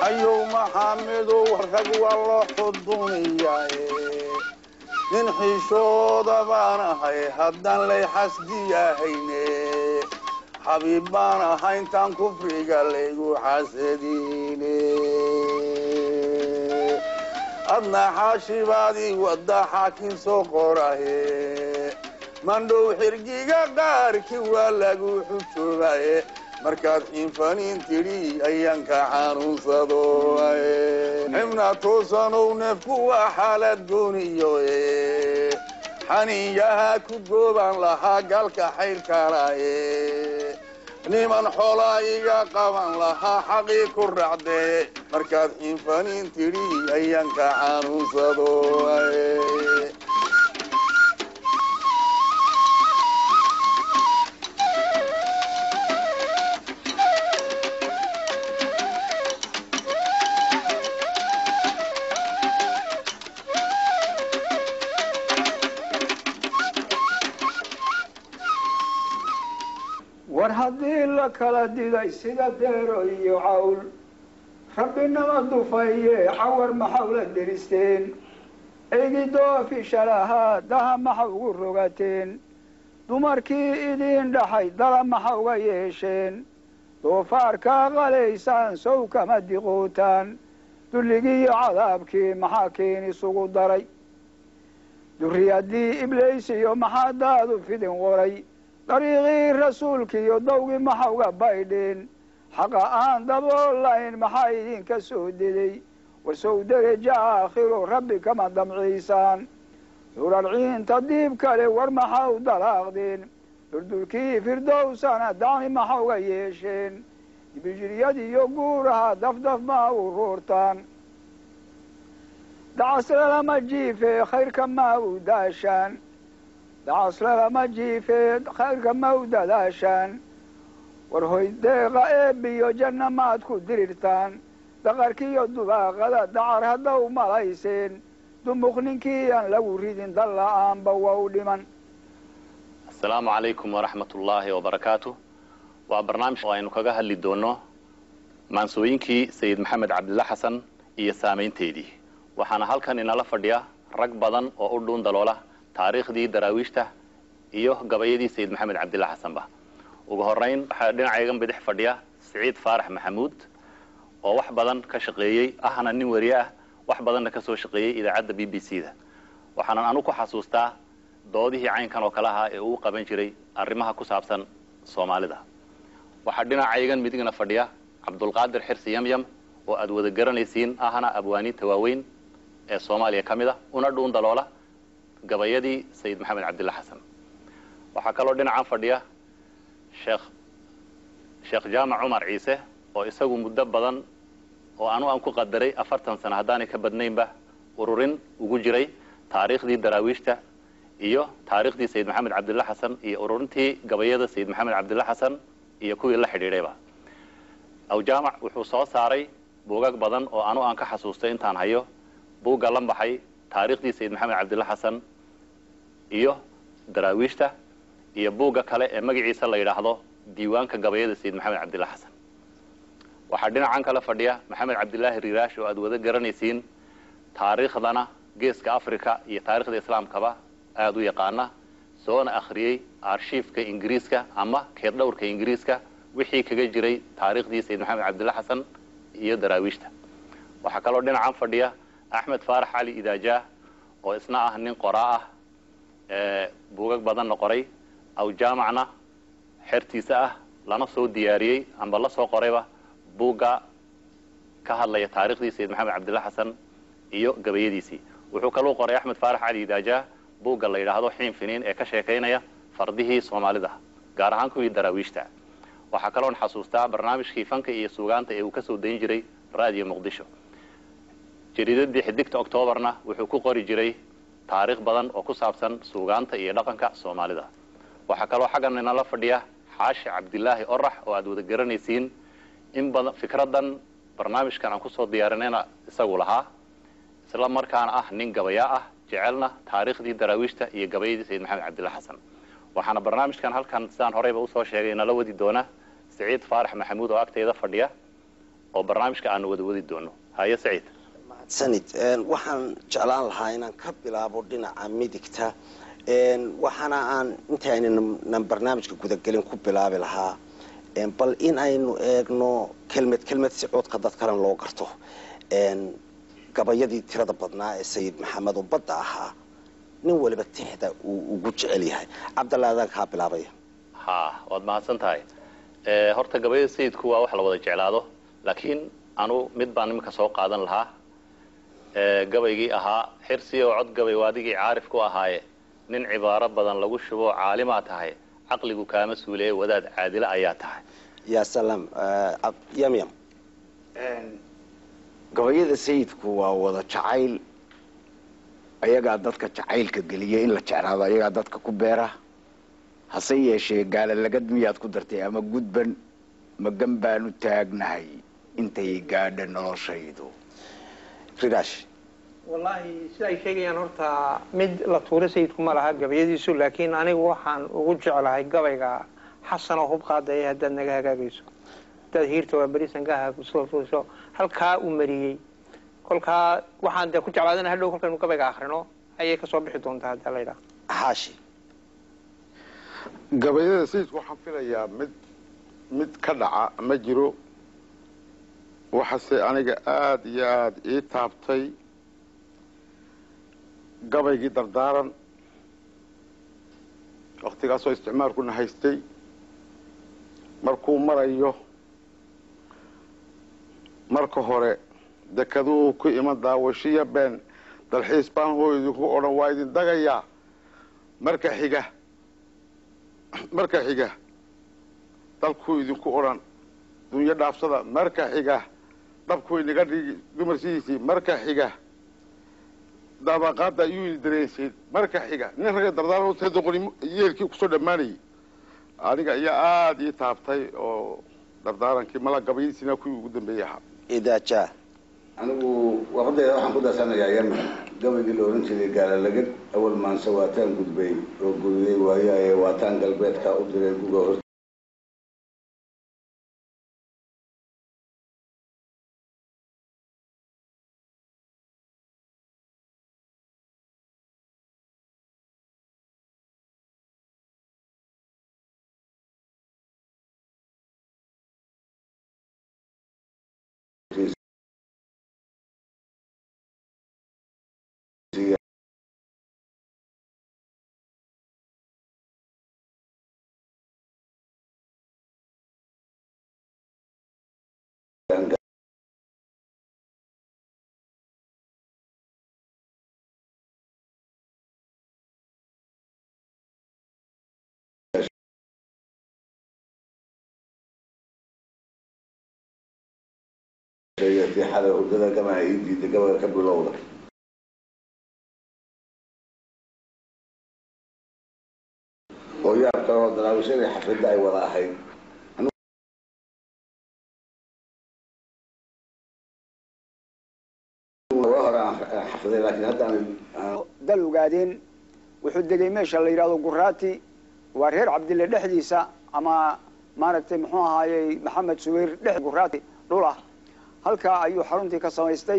hayow maxamedow rag waa loo xuduniyaaye nin xishooda baan ahay haddaan lay xasdiyahayne xabiib baan ahay intaan kufriga laygu xasadiine adna xaashibaadii wadda xaakin soo qorahe mandhow xirgiga qaarkii waa lagu xujoobaye markaad xiinfaniin tidhi ayaan ka xanuunsado xibna toosanow neefku waa xaalad gooniyo xaniinyaha ku goobaan lahaa galka xaylkalaye niman xoolaa iga qaban lahaa xaqii ku racdee markaad xiinfaniin tidhi ayaan ka xanuunsado war haddii la kala diday sida deero iyo cawl rabbinama dufaye cawar maxaw la deristeen eygidooofishalahaa daha maxa ugu rogateen dumarkii idiin dhaxay dala maxa uga yeesheen doofaarkaa qalaysaan sow kama diqootaan dulligiiyo cadaabkii maxaa keen isugu daray durriyaddii iblaysiyo maxaa daadu fidin qoray dariiqii rasuulkiiyo dawgii maxa uga baydheen xaqa aan daboolayn maxaa idinka soo deday wasow dereja aakhiro rabbi kama damciysaan durarciinta diib kale war maxa u dalaaqdeen duldulkii firdowsana dacmi maxa uga yeesheen dibijiryadiyo guuraha dafdaf ma u ruurtaan dacaslalama jiife khayrka ma u daashaan dacaslalama jiife khayrka ma u dadaashaan war hoy deeqa eebiyo janna maad ku dirirtaan daqarkiiyo dubaaqada dacar haddaw malayseen dumuq ninkii aan lagu ridin dalla-aanba waa u dhiman asalaamu calaykum waraxmat ullaahi wabarakaatu waa barnaamij oo aynu kaga hadli doono maansooyinkii sayid maxamed cabdilla xasan iyo saamaynteedii waxaana halkan inala fadhiya rag badan oo u dhuun daloola taariikhdii daraawiishta iyo gabayadii sayid maxamed cabdilla xasanba ugu horeyn waxaa dhinacaygan bidix fadhiya siciid faarax maxamuud oo wax badan ka shaqeeyey ahna nin wariye ah wax badanna ka soo shaqeeyey idaacadda b b c da waxaanan anu ku xasuustaa doodihii caynkan oo kale ahaa ee uu qaban jiray arrimaha ku saabsan soomaalida waxaa dhinacaygan midigna fadhiya cabdulqaadir xirsi yamyam oo aad wada garanaysiin ahna abwaaniinta waaweyn ee soomaaliya ka mid a una dhuun daloola gabayadii sayid maxamed cabdilla xasan waxaa kaloo dhinacan fadhiya sheekh sheekh jaamac cumar ciise oo isagu muddo badan oo anu aan ku qadaray afartan sano haddaanay ka badnaynba ururin ugu jiray taariikhdii daraawiishta iyo taariikhdii sayid maxamed cabdilla xasan iyo ururintii gabayada sayid maxamed cabdilla xasan iyo kuwii la xidhiidhayba aw jaamac wuxuu soo saaray buugag badan oo anu aan ka xasuustay intaan hayo buugga la baxay taariikhdii sayid maxamed cabdilla xasan iyo daraawiishta iyo buugga kale ee magaciisa la yidhaahdo diiwaanka gabayada sayid maxamed cabdilla xasan waxaa dhinacan kale fadhiya maxamed cabdillaahi riiraash oo aad wada garanaysiin taariikhdana geeska africa iyo taarikhda islaamkaba aada u yaqaana soona akhriyey arshiifka ingiriiska ama keeddhowrka ingiriiska wixii kaga jiray taariikhdii sayid maxamed cabdilla xasan iyo daraawiishta waxaa kaloo dhinacan fadhiya axmed faarax cali idaajaah oo isna ah nin qoraa ah ee buugag badanna qoray aw jaamacna xertiisa ah lana soo diyaariyey amba la soo qorayba buugga ka hadlaya taarikhdii sayid maxamed cabdilla xasan iyo gabayadiisii wuxuu kaluu qoray axmed faarax cali idaajaah buugga la yidhaahdo xiin finiin ee ka sheekaynaya fardihii soomaalida gaar ahaan kuwii daraawiishta waxaa kaloon xasuustaa barnaamijkii fanka iyo suugaanta ee uu kasoo dayn jiray raadiyo muqdisho jariidadii xidigta octoobarna wuxuu ku qori jiray taariikh badan oo ku saabsan suugaanta iyo dhaqanka soomaalida waxaa kaloo xaggan inala fadhiya xaashi cabdilaahi orax oo aad wada garanaysiin in badan fikradan barnaamijkan aan kusoo diyaarinayna isagu lahaa isla markaana ah nin gabayaa ah jecelna taariikhdii daraawiishta iyo gabayadii sayid maxamed cabdilla xasan waxaana barnaamijkan halkan sidaan horeyba usoo sheegay nala wadi doona siciid faarax maxamuud oo agtayda fadhiya oo barnaamijka aanu wada wadi doono haye saciid mahadsanid waxaan jeclaan lahaa inaan ka bilaabo dhinaca midigta waxaana aan intaaynan barnaamijka gudagelin ku bilaabi lahaa bal in aynu eegno kelmed kelmed si codka dad kalen loo garto gabayadii tirada badnaa ee sayid maxamed oo badda ahaa nin waliba tixda uu ugu jecel yahay cabdalla adaan kaa bilaabaya ha waad mahadsan tahay horta gabayada sayidku waa wax la wada jeclaado laakiin anu mid baan iminka soo qaadan lahaa gabaygii ahaa xirsi oo cod gabay waadigii caarif ku ahaaye nin cibaaro badan lagu shubo caalimaa tahay caqligu kaama suuliye wadaad caadile ayaa tahay ya salaam yamyam gabayada sayidku waa wada jacayl ayagaa dadka jacaylka geliya in la jeclaado ayagaa dadka ku beera hase yeeshee gaalalagad miyaad ku dartay ama gudban magan baanu taagnahay intay gaadha noloshaydu rigash wallaahi sida ay sheegayaan horta mid la tuuro sayidku ma laha gabayadiisu laakiin anigu waxaan ugu jeclahay gabayga xasan oo hub qaadaya haddaad naga hagaagayso haddaad hiirta waa berisan ka hagaagso halkaa uu mariyey kolkaa waxaan dee ku jeclaadana hadhow kolkaynu gabayga akrino ayay kasoo bixi doontaa hadda laydhaa xaashi gabayada sayidku waxaan filayaa mid mid ka dhaca ma jiro waxase aniga aada iyo aada ii taabtay gabaygii dardaaran waktigaasoo isticmaalkuna haystay markuu marayo marka hore dekaduu ku iman daawashiya been dalxiis baan hoo idinku odhan waa idin dagayaa marka xiga marka xiga dalkuu idinku odhan dunyo dhaafsada marka xiga dhabku inaga dhigi dumarsidiisii marka xiga daabaqaada ayuu ini dareensiin marka xiga nin ragga dardaarta doqoni yeelkii kusoo dhammaanayay aniga ayaa aada ii taabtay oo dardaarankii mala gabayadiisina kuwii ugu dambeeyey ahaa idaaja anigu waqadayda waxaan ku darsanayaa yemen gabaygii la ohan jiray gaalalagad awal maanse waataan gudbay oo guriyey waayaye waataan galbeedka u diray guga hor xada hurdada gamaha ii diiday gabaga ka bilowda oo yaab kaloo daraawishadii xafidda ay wada ahayd hore aan xafiday laakiin hadda aan dal ogaadeen wuxuu degay meesha la yidhahdo guraati waa reer cabdille dhexdiisa ama maaragtay muxuu ahaayey maxamed suweyr dhex guraati dhul ah halkaa ayuu xaruntii ka samaystay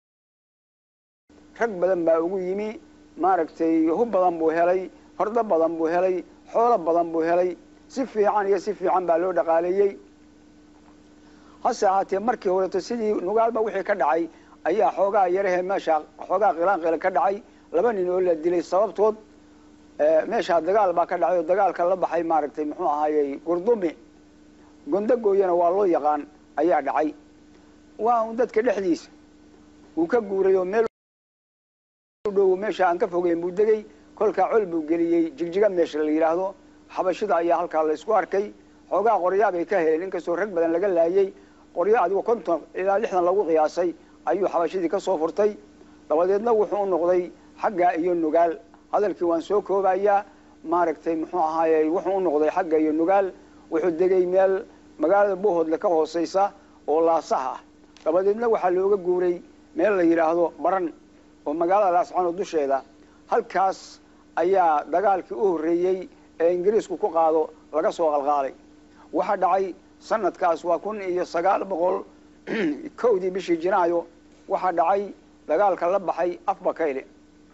rag badan baa ugu yimi maaragtay hub badan buu helay hordo badan buu helay xoolo badan buu helay si fiican iyo si fiican baa loo dhaqaaleeyey hase ahaatee markii horeto sidii nugaalba wixii ka dhacay ayaa xoogaa yarahe meesha xoogaa qilaanqila ka dhacay laba nin oo la dilay sababtood meeshaa dagaal baa ka dhacay oo dagaalka la baxay maaragtay muxuu ahaayey gurdumi gondagooyana waa loo yaqaan ayaa dhacay waa un dadka dhexdiisa uu ka guuray oo meel dhow meesha aan ka fogeyn buu degay kolkaa col buu geliyey jigjiga meesha la yidhaahdo xabashida ayaa halkaa la isku arkay xoogaa qoryaa bay ka heleen inkastoo rag badan laga laayey qoryo adigoo konton ilaa lixdan lagu qiyaasay ayuu xabashidii ka soo furtay dabadeedna wuxuu u noqday xagga iyo nugaal hadalkii waan soo koobayaa maaragtay muxuu ahaayey wuxuu u noqday xagga iyo nugaal wuxuu degay meel magaalada bohoodle ka hooseysa oo laasaha ah dabadeedna waxaa looga guuray meel la yidhaahdo baran oo magaalada laascano dusheeda halkaas ayaa dagaalkii u horreeyey ee ingiriisku ku qaado laga soo qalqaalay waxaa dhacay sanadkaas waa kun iyo sagaal boqol kowdii bishii jinaayo waxaa dhacay dagaalka la baxay afbakayle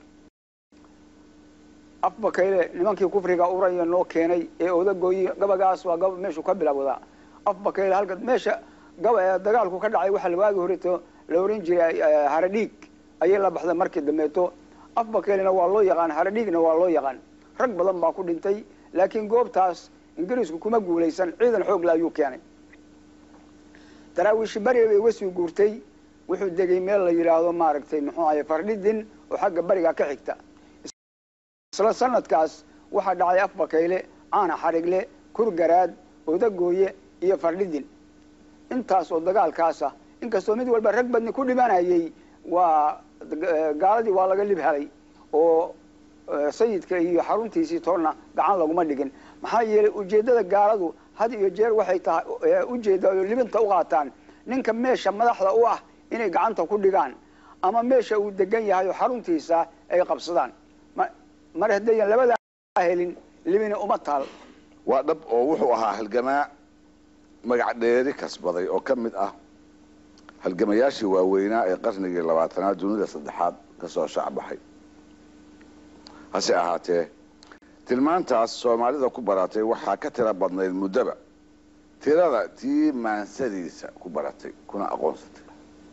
afbakayle nimankii kufriga uraya noo keenay ee odagooyi gabagaas waa gaba meeshuu ka bilowdaa afbakayle halka meesha gaba dagaalku ka dhacay waxaa waagi horeto la oran jiray haradhiig ayay la baxday markii dambeeto afbakaylena waa loo yaqaan haradhiigna waa loo yaqaan rag badan baa ku dhintay laakiin goobtaas ingiriisku kuma guulaysan ciidan xoogla ayuu keenay daraawiishi bariga bay uga sii guurtay wuxuu degay meel la yidhaahdo maaragtay muxuu ahay fardhidin oo xagga bariga ka xigta isla sanadkaas waxaa dhacay afbakayle caana xarigle kurgaraad odagooye iyo fardhidin intaas oo dagaalkaasa inkastoo mid walba rag badni ku dhimanayay waa gaaladii waa laga lib helay oo sayidka iyo xaruntiisii toonna gacan laguma dhigin maxaa yeelay ujeeddada gaaladu had iyo jeer waxay tahay ujeedda oo libinta u qaataan ninka meesha madaxda u ah inay gacanta ku dhigaan ama meesha uu degan yahay oo xaruntiisa ay qabsadaan mar haddayan labadaa helin libina uma taal waa dhab oo wuxuu ahaa halgamaa magac dheeri kasbaday oo ka mid ah halgamayaashii waaweynaa ee qarnigii labaatanaad dunida saddexaad ka soo shacbaxay hase ahaatee tilmaantaas soomaalida ku baratay waxaa ka tira badnayd muddoba tirada tii maansadiisa ku baratay kuna aqoonsatay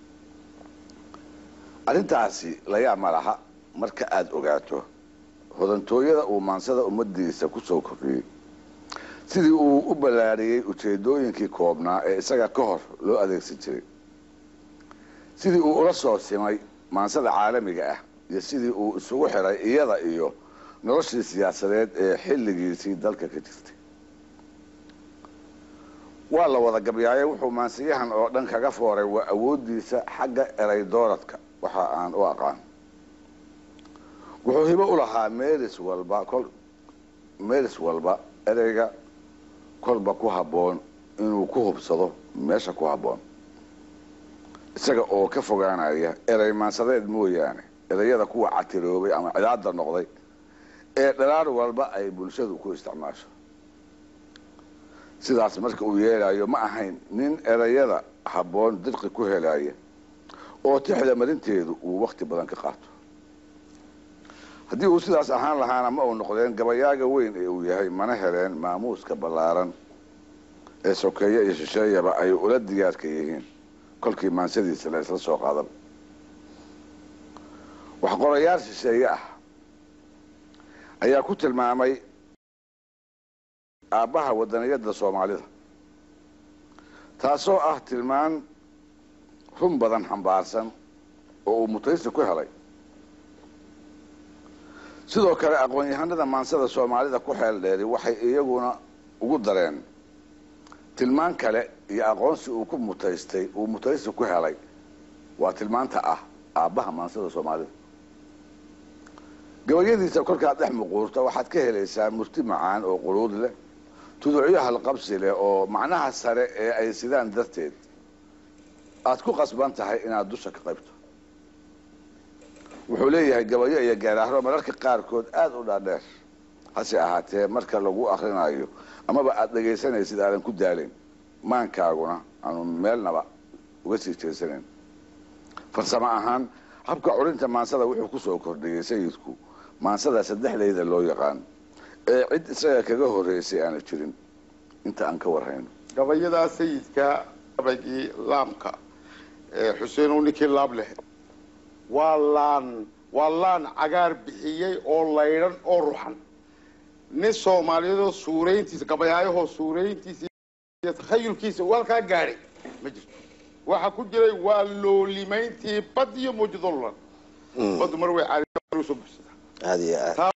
arrintaasi layaab ma laha marka aada ogaato hodantooyada uu maansada ummadiisa ku soo kordhiyey sidii uu u ballaariyey ujeedooyinkii koobnaa ee isaga ka hor loo adeegsan jiray sidii uu ula soo simay maansada caalamiga ah iyo sidii uu isugu xiray iyada iyo noloshii siyaasadeed ee xilligiisii dalka ka jirtay waa la wada gabyaaye wuxuu maansiyahan oo dhan kaga fooray waa awooddiisa xagga eray dooradka waxa aan u aqaan wuxuu hibo u lahaa meelis walba kol meelis walba ereyga kolba ku habboon inuu ku hubsado meesha ku habboon isaga oo ka fogaanaya erey maansadeed mooyaane ereyada kuwa catiroobay ama cidaada noqday ee dhalaar walba ay bulshadu ku isticmaasho sidaas marka uu yeelayo ma ahayn nin ereyada habboon dirqi ku helaya oo tixda marinteedu uu wakti badan ka qaato haddii uu sidaas ahaan lahaana ma uu noqdeen gabayaaga weyn ee uu yahay mana heleen maamuuska ballaaran ee sokeeye iyo shisheeyaba ay ula diyaarka yihiin kolkii maansadiisa la isla soo qaadan wax qorayaal shisheeye ah ayaa ku tilmaamay aabbaha wadaniyadda soomaalida taasoo ah tilmaan run badan xambaarsan oo uu mutaysi ku helay sidoo kale aqoon-yahanada maansada soomaalida ku xeel dheeri waxay iyaguna ugu dareen tilmaan kale iyo aqoonsi uu ku mutaystay uu mutaysi ku helay waa tilmaanta ah aabbaha maansada soomaalida gabayadiisa kolkaad dhex muquurta waxaad ka helaysaa murti macaan oo quruud leh tuducyo halqabsi leh oo macnaha sare ee ay sidaan darteed aad ku qasban tahay inaad dusha ka qaybto wuxuu leeyahay gabayo iyo gaaraahro mararka qaarkood aada u dhaadheer hase ahaatee marka lagu akrinayo amaba aada dhegaysanaysid aadan ku daalayn maankaaguna aanu meelnaba uga sii jeesanayn farsamo ahaan habka culinta maansada wuxuu ku soo kordhiyey sayidku maansada saddexdayda loo yaqaan ee cid isaga kaga horreysay aana jirin inta aan ka warhayno gabayadaa sayidka gabaygii laamka ee xuseen uu ninkii laab leh waa laan waa laan cagaar bixiyey oo laydhan oo ruxan nin soomaaliyeedoo suurayntiisa gabayaayahoo suurayntiisa iyo takhayulkiisa uu halkaa gaadhay ma jirto waxaa ku jiray waa loolimayntii bad iyo muujidolulan baddu mar way caali soo buxsataa aada iyo aad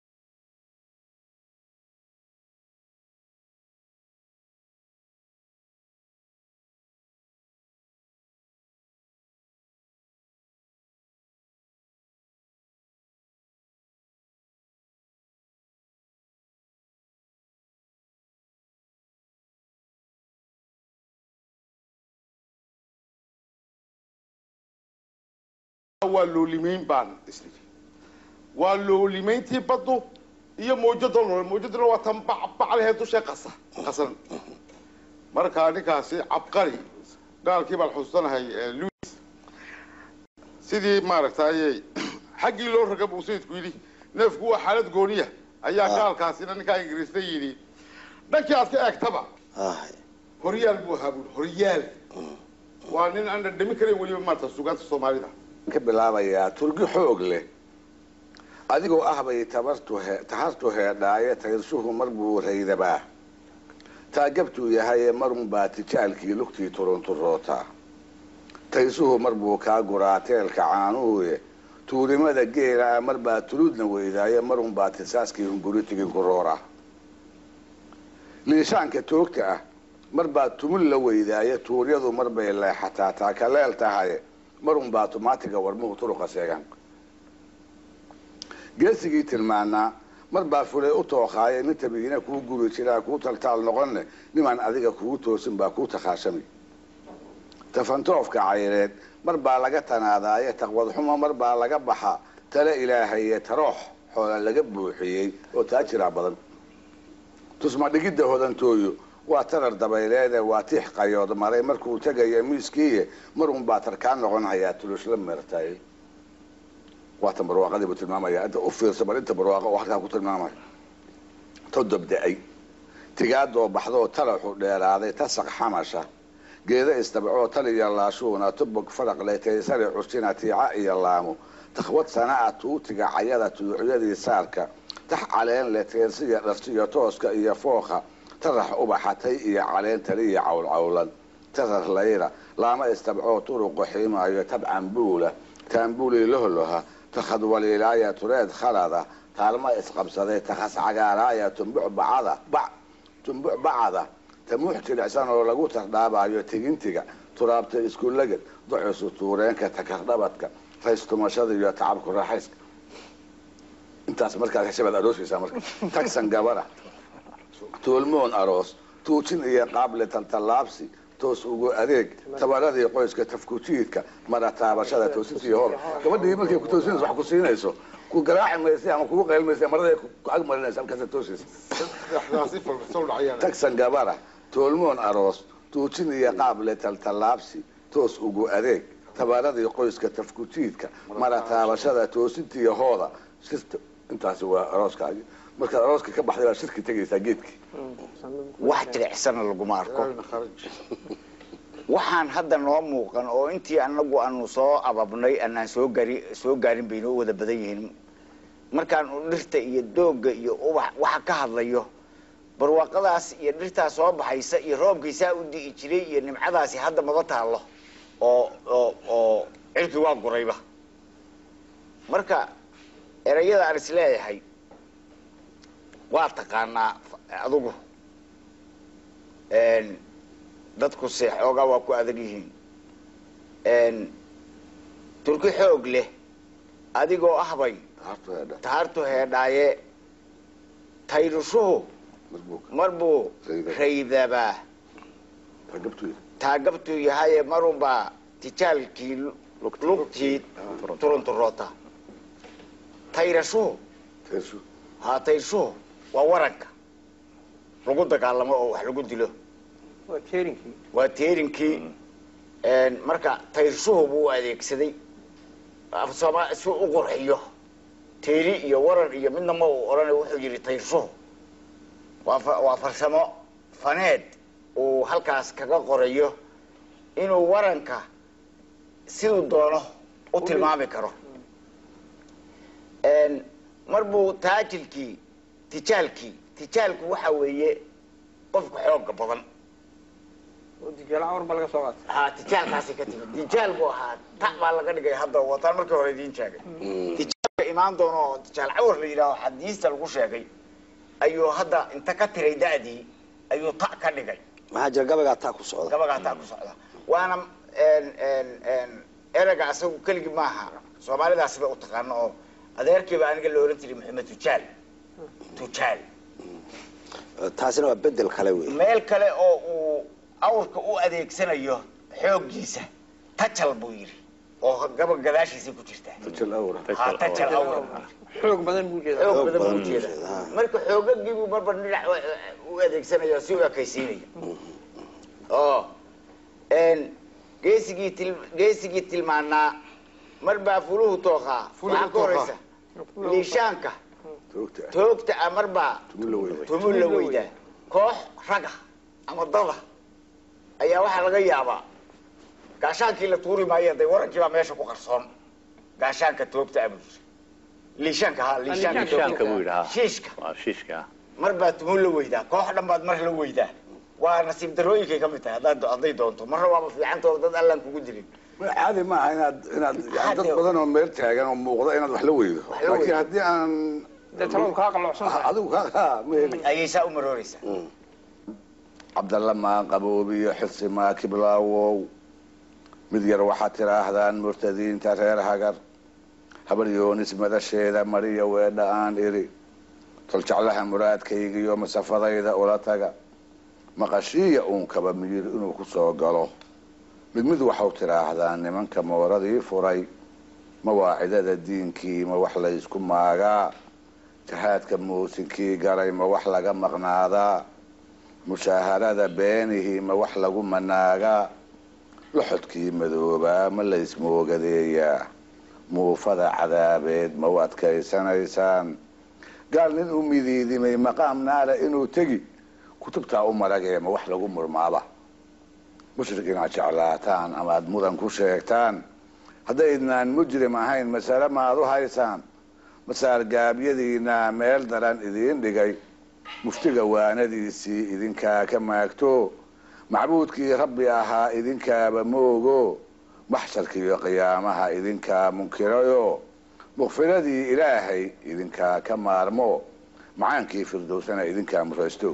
waa loolimayn baan isnii waa loolimayntii baddu iyo muujadolol muujadolol waa tan bacbaclehe dusha qasa qasan markaa ninkaasi cabqari gaalkii baan xusuusanahay louis sidii maaragtay xaggii loo raga buu sayidku yidhi neefku waa xaalad gooniya ayaa Ah. gaalkaasina ninkaa ingiriista yidhi dhankii aad ka eegtaba ahay horyaal buu ahaa buuri horyaal waa nin aan dhadhami karayn weliba maanta sugaanta soomaalida ka bilaabayaa turgi xoog leh adigoo ah bay tabartu he tahartu heedhaaye tayrshuhu mar buu raydabaa taagabtuu yahaye marun baa tijaalkii lugtii turunturootaa taysuhu mar buu kaa guraa teelka caanuhuye tuurimada geela mar baa tuluudna weydaaye marun baa tisaaskii hunguritigin ku roora liishaanka toogta ah mar baa tumul la weydaaye tuuryadu mar bay leexataa taakaleel tahaye marun baa tumaatiga warmuhu turuqa seegan geesigii tilmaanaa mar baa fulay u tooqaaye nin tabiina kuu guri jiraa kuu taltaal noqonne nimaan adiga kugu toosin baa kuu takhaashami tafantoofka cayreed mar baa laga tanaadaaye taqwad xumo mar baa laga baxa tale ilaahaye taroox xoola laga buuxiyey oo taajiraa badan tusma dhigidda hodantooyo waa tarar dabayleede waa tiix qayood maray markuu tegayo miiskiiye marun baa tarkaan noqon hayaa tulusla meertay waatan barwaaqadii buu tilmaamaya inta u fiirsa bal inta barwaaqa oo halkaa ku tilmaamaya todob da-ay tigaadoo baxdoo talaxu dheeraaday tasaq xamasha geeda istabcoo taliya laashuuna tubog faraqle taysare cusina tiica iyo laamo takhwad sanaa tuutiga cayada tuduucyadii saarka tax caleen leh teersiya dharsiyo tooska iyo fooqa tarax ubaxatay iyo caleen taliya cawlcawlan tarar layra laama istabcoo turuqo xiimaayo tabcan buula taambuli lohloha takhad waliilaaya tureed khalada taalma isqabsaday takhas cagaaraaya tumbuc bacada bac tumbuc bacada tamuux jilicsan oo lagu tardhaabayo tigintiga turaabta iskulagad ducusu tuureenka takardhabadka faystumashada iyo tacabku raaxayska intaas markaad hesha baad aroosaysaa marka tagsan gabara tuulmoon aroos tuujin iyo qaable taltallaabsi toos ugu adeeg tabaradii qoyska tafkujiidka mara taabashada toosintii hor gabadhii markay ku toosinayso wax ku siinayso ku garaaci maysa ama kugu qaylmaysa marada ku ag marinaysa halkaasa toosaysa daasi falsoo dhacayaan tagsan gabara toolmoon aroos tuujin iyo qaable taltallaabsi toos ugu adeeg tabaradii qoyska tafkujiidka mara taabashada toosintii hooda shirta intaasi waa arooskaagi markaad arooska ka baxday baa shirki tegaysaa geedkii wax jilicsana laguma arko waxaan hadda noo muuqan oo intii anagu aanu soo ababnay anaan soo gari soo gaarin bay noo wada badan yihiin markaan uu dhirta iyo doogga iyo ubax waxa ka hadlayo barwaaqadaas iyo dhirtaa soo baxaysa iyo roobkaysaa u di'i jiray iyo nimcadaasi hadda maba taallo oo oo oo cirki waa gurayba marka erayada aan is leeyahay waa taqaanaa adugu dadku se xoogaa waa ku adag yihiin turki xoog leh adigoo ahbay tahartu heedhaaye tayrushuhu mar buu raydabaa taagabtuu yahaye marunbaa tijaalkii lugtii turunturoota tayrashuhu ha tayrshuhu waa waranka lagu dagaalamo oo wax lagu dilo waa teerinkii waa teerinkii marka tayrshuhu buu u adeegsaday afsooma si u qurxiyo teeri iyo waran iyo midna ma uu odhanay wuxuu yidhi tayrshuhu waa fa- waa farsamo faneed uu halkaas kaga qorayo inuu waranka siduu doono u tilmaami karo mar buu taajilkii tijaalkii tijaalku waxa weeye qofka xooga badan oo dijaal cawar ba laga soo qaatay ha tijaalkaasi ka timid tijaal buu ahaa ta baa laga dhigay hadda wataan markii hore idiin sheegay tijaalka imaan doono oo tijaal cawar la yidhaaho xadiista lagu sheegay ayuu hadda inta ka tiray da'dii ayuu ta ka dhigay maxaa jira gabaygaa taa ku socda gabagaa taa ku socda waana erega asagu keligii maaha soomaalidaasiba u taqaano oo adeerkiiba aniga la ohan jiray maxamed tujaal tujaal taasina waa bedel kale wey meel kale oo uu awrka u adeegsanayo xooggiisa tajal buu yidhi oo gaba gadaashiisa ku jirta ha tajal awra xoog badan buu jeedaa xoog badan badan buu buu jeeda jeedaa. marka xoogagiibuu marba dhinac u adeegsanaya si u ekaysiinaya oo geesigii til geesigii tilmaanaa mar baa fuluhu tooqaa Fuluhu waxaa ka horeysa liishaanka toogta toogta ah mar baa tumu la weyda tumu la weydaa koox raga ama dada ayaa waxaa laga yaabaa gaashaankii la tuuri maayo day warankii baa meesha ku qarsoon gaashaanka toogta abul liishaanka ha liishaanka Liishaanka buu toogta yidhahaa. shiishka waa shiishka ah mar baa tumu la weydaa koox dhan baad mar la weydaa waa nasiib darooyinkay ka mid tahay haddaad hadday doonto marna waaba fiicantoo dad allaan kugu dirin caadi maaha inaad inaad yani dad Caadi. badan oo meel taagan oo muuqda inaad wax la weydo la laakiin weydo. haddii aan dee taladu kaa qalloocsan tahay adigu ka ma heli ayay saa u marooreysaa cabdalla maa qaboobiyo xilsi maa kiblaawow mid yar waxaad tidhaahdaan murtadiinta reer hagar habar yoonis madasheeda mariya weedha aan idhi toljeclaha muraadkaygiyo masafadayda ula taga maqashiiya uun kaba miyir inuu ku soo galo mid mid waxau tidhaahdaan nimanka mooradii furay mawaacidada diinkii ma wax laysku maagaa jahaadka muusinkii galay ma wax laga maqnaadaa mushaaharada beenihii ma wax lagu manaagaa loxodkii madoobaa ma laysmoogadeeyaa muufada cadaabeed ma u adkaysanaysaan gaal nin u midiidimay maqaam naara inuu tegi kutubtaa u maragee ma wax lagu murmaaba mushrik inaad jeclaataan amaad mudan ku sheegtaan haddaydnaan mujrim ahayn masale maad u haysaan masaargaabyadiinaa meel daran idiin dhigay muftiga waanadiisii idinkaa ka maagto macbuudkii rabbi ahaa idinkaaba moogo maxsharkiiyo qiyaamaha idinkaa munkirayo mukfiradii ilaahay idinkaa ka maarmo macaankii firdowsana idinkaa muraysto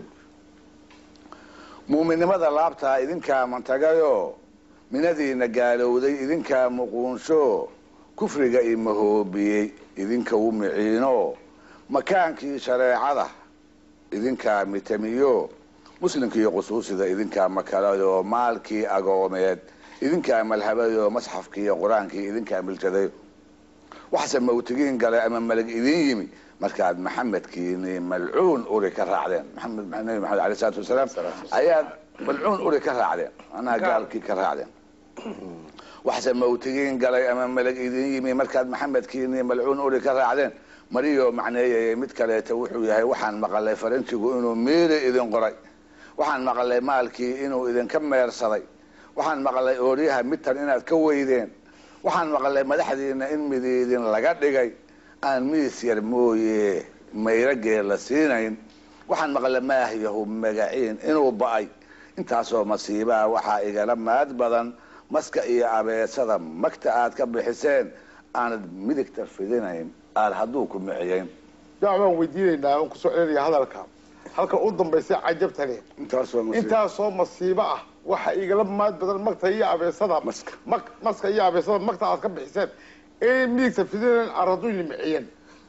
muuminnimada laabtaa idinkaa mantagayo minadiina gaalowday idinkaa muquunsho kufriga imahoobiyey idinka u miciino makaankii shareecada idinkaa mitamiyo muslimkiiyo qusuusida idinkaa makalayo maalkii agoomeed idinkaa malhabayo masxafkiiyo qur-aankii idinkaa miljaday waxse mawtigiin galay ama malag idin yimi markaad maxamedkiini malcuun uri ka raacdeen maxamed nabi maxamed aley salatu wasalaam ayaad malcuun uri ka raacdeen manaha gaalkii ka raacdeen waxse mawtigiin galay ama malag idin yimi markaad maxamedkiini malcuun uri ka raacdeen mariyo macneeyay mid kaleeta wuxuu yahay waxaan maqalay faranjigu inuu miiri idin qoray waxaan maqalay maalkii inuu idinka meersaday waxaan maqalay ooryaha midtan inaad ka weydeen waxaan maqalay madaxdiina in midiidin laga dhigay aan miis yar mooye mayragee la siinayn waxaan maqalay maahyahu magaciin inuu ba'ay intaasoo masiibaha waxaa igala maad badan maska iyo abeesada magta aad ka bixiseen aanad midigta fidinayn aad hadduu ku miciyeyn yaa baan weydiinaynaa oon kusoo celinaya hadalka halka u dambaysa cajabtani intaasoo masiib- intaasoo masiibo ah waxa igala maad badan magta iyo abeesada Maska. mak- maska iyo abeesada magta aad ka bixiseen inay midigta fidineen araduu yimiciyeen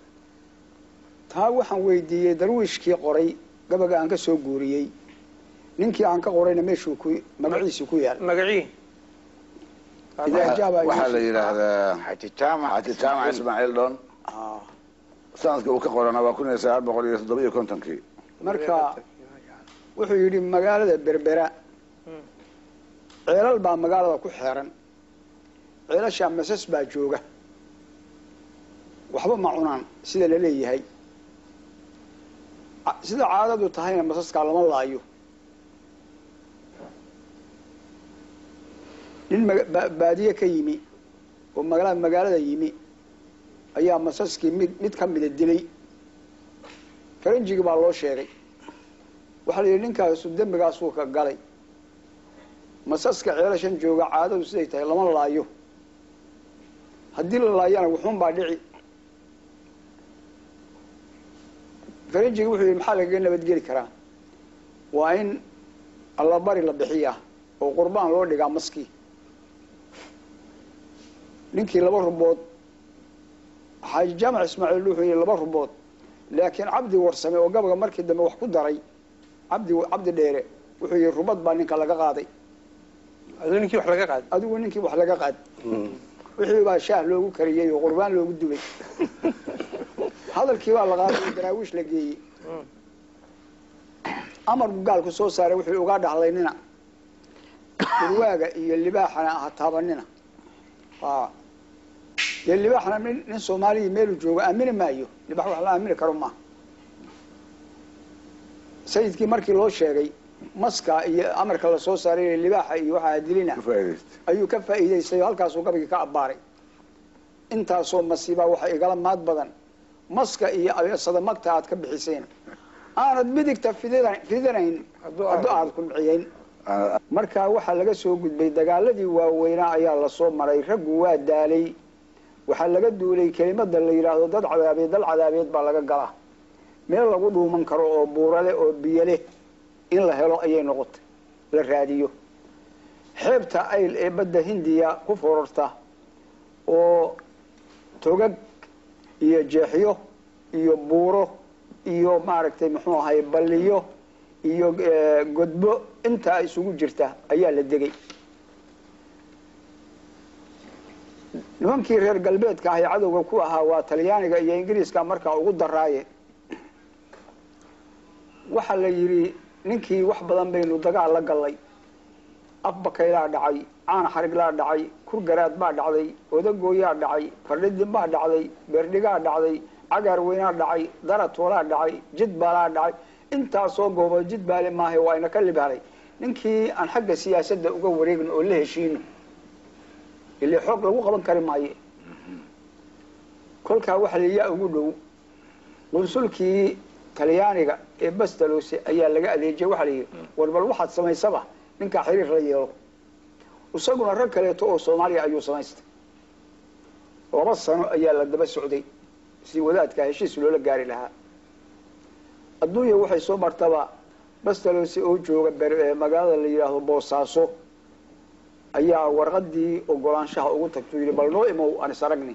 taa waxaan weydiiyey darwiishkii qoray gabaga aan ka soo guuriyey ninkii aan ka qorayna meeshuu ku magaciisu ku yaal magacii idaa jaaba waxaa la yidhaahdaa xaji jaamac xaji jaamac ismaaciil dhon Ah, sanadka uu ka qorana waa kun iyo sagaal boqol iyo toddoba iyo kontonkii marka wuxuu yidhi magaalada berbera ceelal baa magaalada ku xeeran ceelashaa masas baa jooga waxba ma cunaan sida la leeyahay Ca- sida caadadu tahayna masaskaa lama laayo nin maga- ba- baadiye ka yimi oo magala magaalada yimi ayaa masaskii mid mid ka mida dilay faranjigi baa loo sheegay waxaa la yidhi ninkaasu dembigaasuu ka galay masaska ceelashan jooga caadadu siday tahay lama laayo haddii la laayana wuxuun baa dhici faranjigi wuxuu yidhi maxaa lagaga nabadgeli karaa waa in allabari la bixiyaa oo qurbaan loo dhigaa maskii ninkii laba rubood xaaji jaamac ismaaciil wuxuu yidhi laba rubood laakiin cabdi warsame oo gabaga markii dambe wax ku daray cabdi cabdi dheere wuxuu yidhi rubad baa ninka laga qaaday aduu ninkii wax laga qaad adigu ninkii wax laga qaad wixii baa shaah loogu kariyey oo qurbaan loogu dubay hadalkii baa la qaaday oo daraawiish la geeyey amar buu gaalku soo saaray wuxuu ugaa dhahlaynina dhurwaaga iyo libaaxana ha taabanina a dee libaaxna nin nin soomaaliya meelu joogo aamini maayo libax wax la aamini karo maaha sayidkii markii loo sheegay maska iyo amarka lasoo saaray libaaxa iyo waxaa dilina ka faa'iidaysta ayuu ka faa'iidaystay oo halkaasuu gabagii ka abbaaray intaasoo masiibaa waxa igala maad badan maska iyo abeesada magta aad ka bixiseen aanad midigta fidina- fidinayn hadduu aad ku miciyeyn Aan- markaa waxaa laga soo gudbay dagaaladii waaweynaa ayaa lasoo maray raggu waa daalay waxaa laga duulay kelimada la yidhaahdo dad cadaabeed dal cadaabeed baa laga galaa meel lagu dhuuman karo oo buurale oo biyoleh in la helo ayay noqotay la raadiyo xeebta ayl ee badda hindiya ku fororta oo togag iyo jeexyo iyo buuro iyo maaragtay muxuu ahay balliyo iyo eh, godbo intaa isugu jirta ayaa la degay nimankii reer galbeedka ahay cadowga ku ahaa waa talyaaniga iyo ingiriiska markaa ugu daraaye waxaa la yidhi ninkii wax badan baynu dagaal la gallay afbakaylaa dhacay caana xariglaa dhacay kurgaraad baa dhacday odagooyaa dhacay fardhidin baa dhacday beerdhigaa dhacday cagaar weynaa dhacay daratoolaa dhacay jidbaalaa dhacay intaasoo goobood jidbaale maaha waa ina ka libaalay ninkii aan xagga siyaasadda uga wareegno oo la heshiino ile xoog lagu qaban kari maaye kolkaa waxa layaa ugu dhow qunsulkii talyaaniga ee bastalose ayaa laga adeejiyay waxaa la yidhi war bal waxaad samaysaba ninkaa xiriir la yeelo isaguna rag kaleeto oo soomaaliya ayuu samaystay laba sano ayaa la daba socday si wadaadka heshiis loola gaari lahaa adduunya waxay soo martaba bastalose oo jooga ber- magaalada la yidhaahdo boosaaso ayaa warqadii ogolaanshaha ugu tagtay yidhi bal noo imow aan is aragni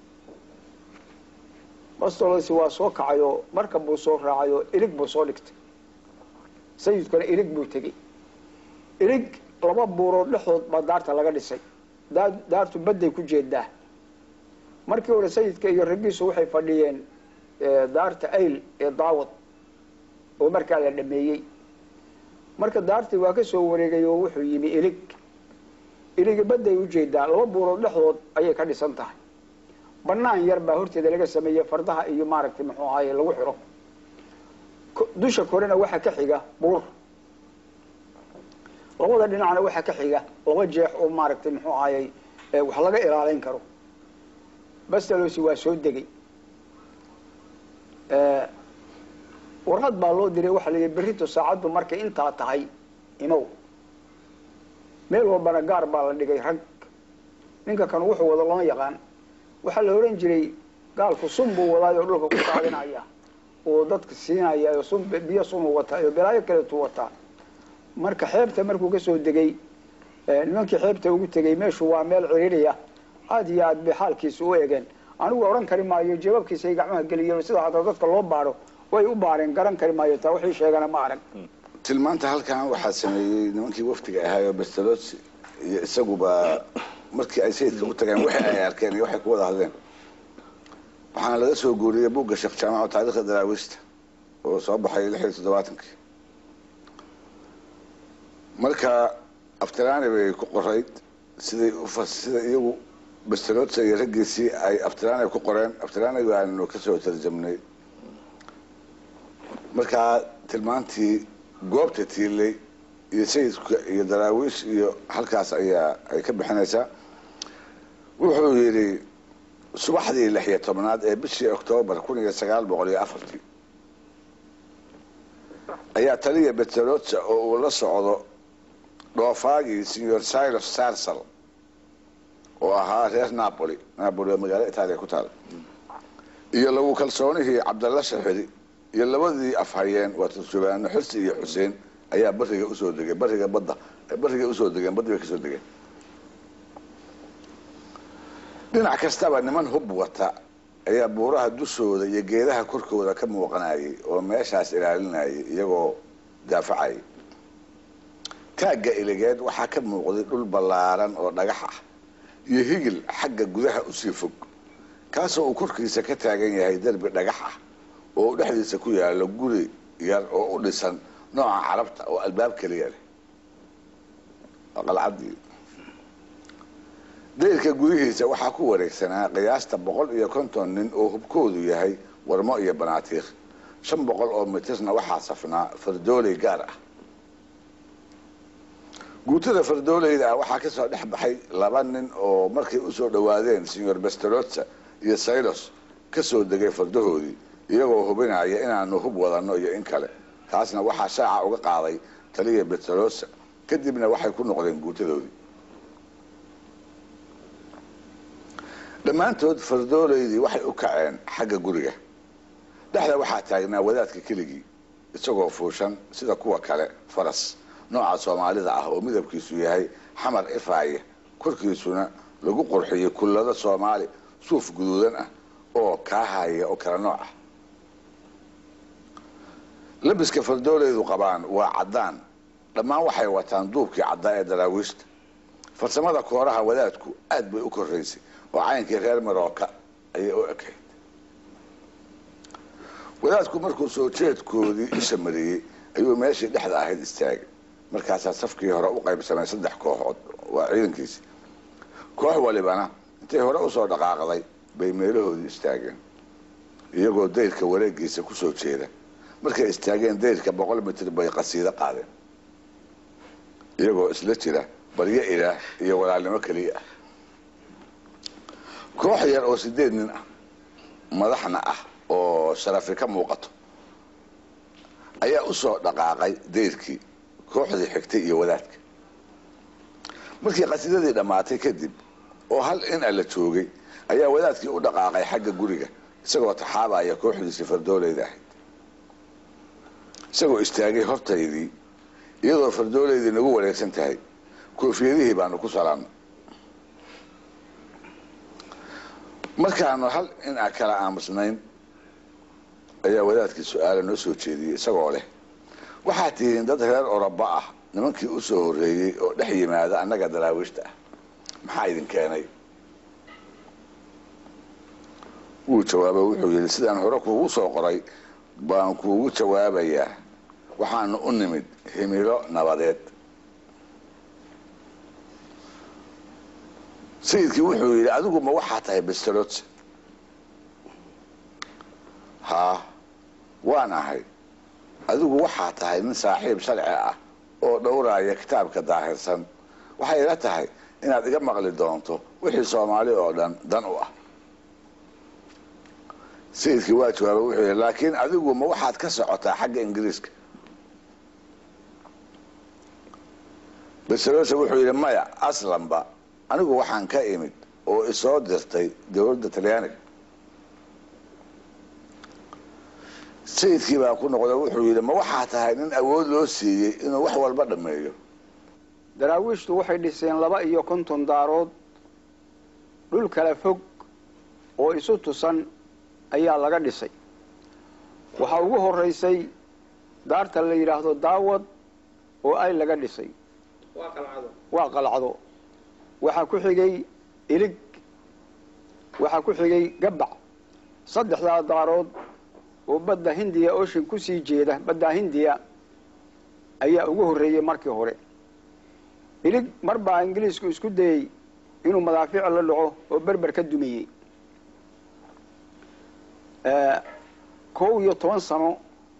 bastolose waa soo kacayoo marka buu soo raacayoo ilig buu soo dhigtay sayidkuna ilig buu tegey ilig laba buurood dhexdood baa daarta laga dhisay daa- daartu badday ku jeedaa markii hore sayidka iyo raggiisu waxay fadhiyeen eh, daarta ayl ee daawad oo markaa la dhameeyey marka daartii waa ka soo wareegay oo wuxuu yimi ilig iligi badday ujeedaa laba buurood dhexdood ayay ka dhisan tahay banaan yar baa horteeda laga sameeyey fardaha iyo maaragtay muxuu ahaye lagu xiro Ko- dusha korena waxaa ka xiga buur labada dhinacna waxaa ka xiga laba jeex oo maaragtay muxuu ahayey eh, wax laga ilaaleyn karo bastalosi waa soo degay Eh, warqad baa loo diray waxaa la yidhi berrito saacaddu markay intaa tahay imow meel walbana gaar baa la dhigay rag ninka kan wuxuu wado lama yaqaan waxaa la ohan jiray gaalku sun buu wadaay oo dhulka ku daadinaya oo dadka siinaya oo sun biyo sunuu wataa iyo balaayo kaleetuu wataa marka xeebta markuu kasoo degay eh, nimankii xeebta ugu tegey meeshu waa meel ciriiriya aad iyo aad bay xaalkiisa u egeen anigu odhan kari maayo jawaabkiisa ay gacmaha geliyeen sida hadda dadka loo baaro way u baareen garan kari maayo taa wixii sheegana ma arag tilmaanta halkan waxaa sameeyey nimankii wafdiga ahaayoo bastelos iyo isaguba markii ay sayidka u tageen wixii ay arkeen iyo waxay ku wada hadleen waxaana laga soo guuriyey buugga sheekh jaamac taariikhda daraawiista oo soo baxay lix iyo toddobaatankii marka aftiraani bay ku qorayd siday ufa sida iyagu bastelosa iyo raggiisii ay aftiraani ku qoreen aftiraani baanu kasoo tarjamnay markaa tilmaantii goobta tiilay iyo sayidka iyo daraawiish iyo halkaas ayaa ay ka bixinaysaa wuxuu yidhi subaxdii lix iyo tobnaad ee bishii oktoobar kun iyo sagaal boqol iyo afartii ayaa taliya betelotsa oo uu la socdo dhoofaagii signor silos sarsal oo ahaa reer napoli napoli waa magaalo itaaliya ku taala iyo lagu kalsoonihii cabdalla shaxidi iyo labadii afhayeen waa turjubaano xirsi iyo xuseen ayaa bariga usoo degay bariga badda bariga usoo degeen baddi bay kasoo degeen dhinac kastaba niman hub wata ayaa buuraha dushooda iyo geedaha korkooda ka muuqanayay oo meeshaas ilaalinayay iyagoo daafacayay taagga iligeed waxaa ka muuqday dhul ballaaran oo dhagax ah iyo higil xagga gudaha usii fog kaasoo uu korkiisa ka taagan yahay derbi dhagax ah oo uu dhexdiisa ku yaalo guri yar oo u dhisan nooca carabta oo albaab keliya leh qalcadii dayrka gudihiisa waxaa ku wareegsanaa qiyaasta boqol iyo konton nin oo hubkoodu yahay warmo iyo banaatiikh shan boqol oo mitirna waxaa safnaa fardooley gaar ah guutada fardooleyda ah waxaa kasoo dhex baxay laba nin oo markay usoo dhawaadeen senor bestelotsa iyo saylos kasoo degay fardahoodii iyagoo hubinaya inaanu hub wadanno iyo in kale taasna waxaa shaaca uga qaaday taliya betelosa kadibna waxay ku noqdeen guutadoodii dhammaantood fardooleydii waxay u kaceen xagga guriga dhexda waxaa taagnaa wadaadka keligii isagoo fuushan sida kuwa kale faras nooca soomaalida ah oo midabkiisu yahay xamar ifaaya korkiisuna lagu qurxiyey kullado soomaali suuf guduudan ah oo kaahaya oo kala nooc ah labiska fardooleydu qabaan waa caddaan dhammaan waxay wataan duubkii caddaa ee daraawiishta farsamada kooraha wadaadku aad bay u koraysay oo caynkii reer marooka ayay u ekayd wadaadku markuu soo jeedkoodii isha mariyey ayuu meeshii dhexda ahayd istaagay markaasaa safkii hore u qaybsamay saddex kooxood waa ciidankiisi koox walibana intay hore usoo dhaqaaqday bay meelahoodii istaageen iyagoo dayrka wareegiisa kusoo jeeda markay istaageen dayrka boqol mitir bay qasiido qaadeen iyagoo isla jira baryo ilaah iyo walaalnimo keliya ah koox yar oo sideed nin ah madaxna ah oo sharafi ka muuqato ayaa usoo dhaqaaqay dayrkii kooxdii xigtay iyo wadaadka markii qasiidadii dhammaatay kadib oo hal in a la joogay ayaa wadaadkii u dhaqaaqay xagga guriga isagoo taxaabaya kooxdiisii fardooleyda ahayd isagoo istaagay hortaydii iyadoo fardooleydii nagu wareegsan tahay koofiyadihii baanu ku salaamnay markaanu hal in a kala aamusnayn ayaa wadaadkii su-aala noo soo jeediyey isagoo leh waxaad tihiin dad reer oroba ah nimankii u soo horreeyey oo dhex yimaada annaga daraawiishta ah maxaa idin keenay wuu jawaaba wuxuu yidhi sidaan hore kuugu soo qoray baan kuugu jawaabayaa waxaanu u nimid himilo nabadeed sayidkii wuxuu yidhi adigu ma waxaa tahay bestelot haa waan ahay adigu waxaa tahay nin saaxiib sharci ah oo dhowraaya kitaabka daahirsan waxay ila tahay inaad iga maqli doonto wixii soomaali oo dhan dan u ah sayidkii waa jawaaba wuxuu yidhi laakiin adigu ma waxaad ka socotaa xagga ingiriiska beselosa wuxuu yidhi maya aslanba anigu waxaan ka imid oo isoo dirtay dowladda talyaaniga sayidkii baa ku noqda wuxuu yidhi ma waxaa tahay nin awood loo siiyey inuu wax walba dhammeeyo daraawiishtu waxay dhiseen laba iyo konton daarood dhul kala fog oo isu tusan ayaa laga dhisay waxaa ugu horeysay daarta la yidhaahdo daawad oo ay laga dhisay waa qalcado waxaa ku xigay ilig waxaa ku xigay gabac saddexdaa daarood oo badda hindiya ocean kusii jeeda badda hindiya ayaa ugu horreeyey markii hore ilig mar baa ingiliisku isku dayey inuu madaafiic la dhaco oo berber ka dumiyey kow iyo toban sano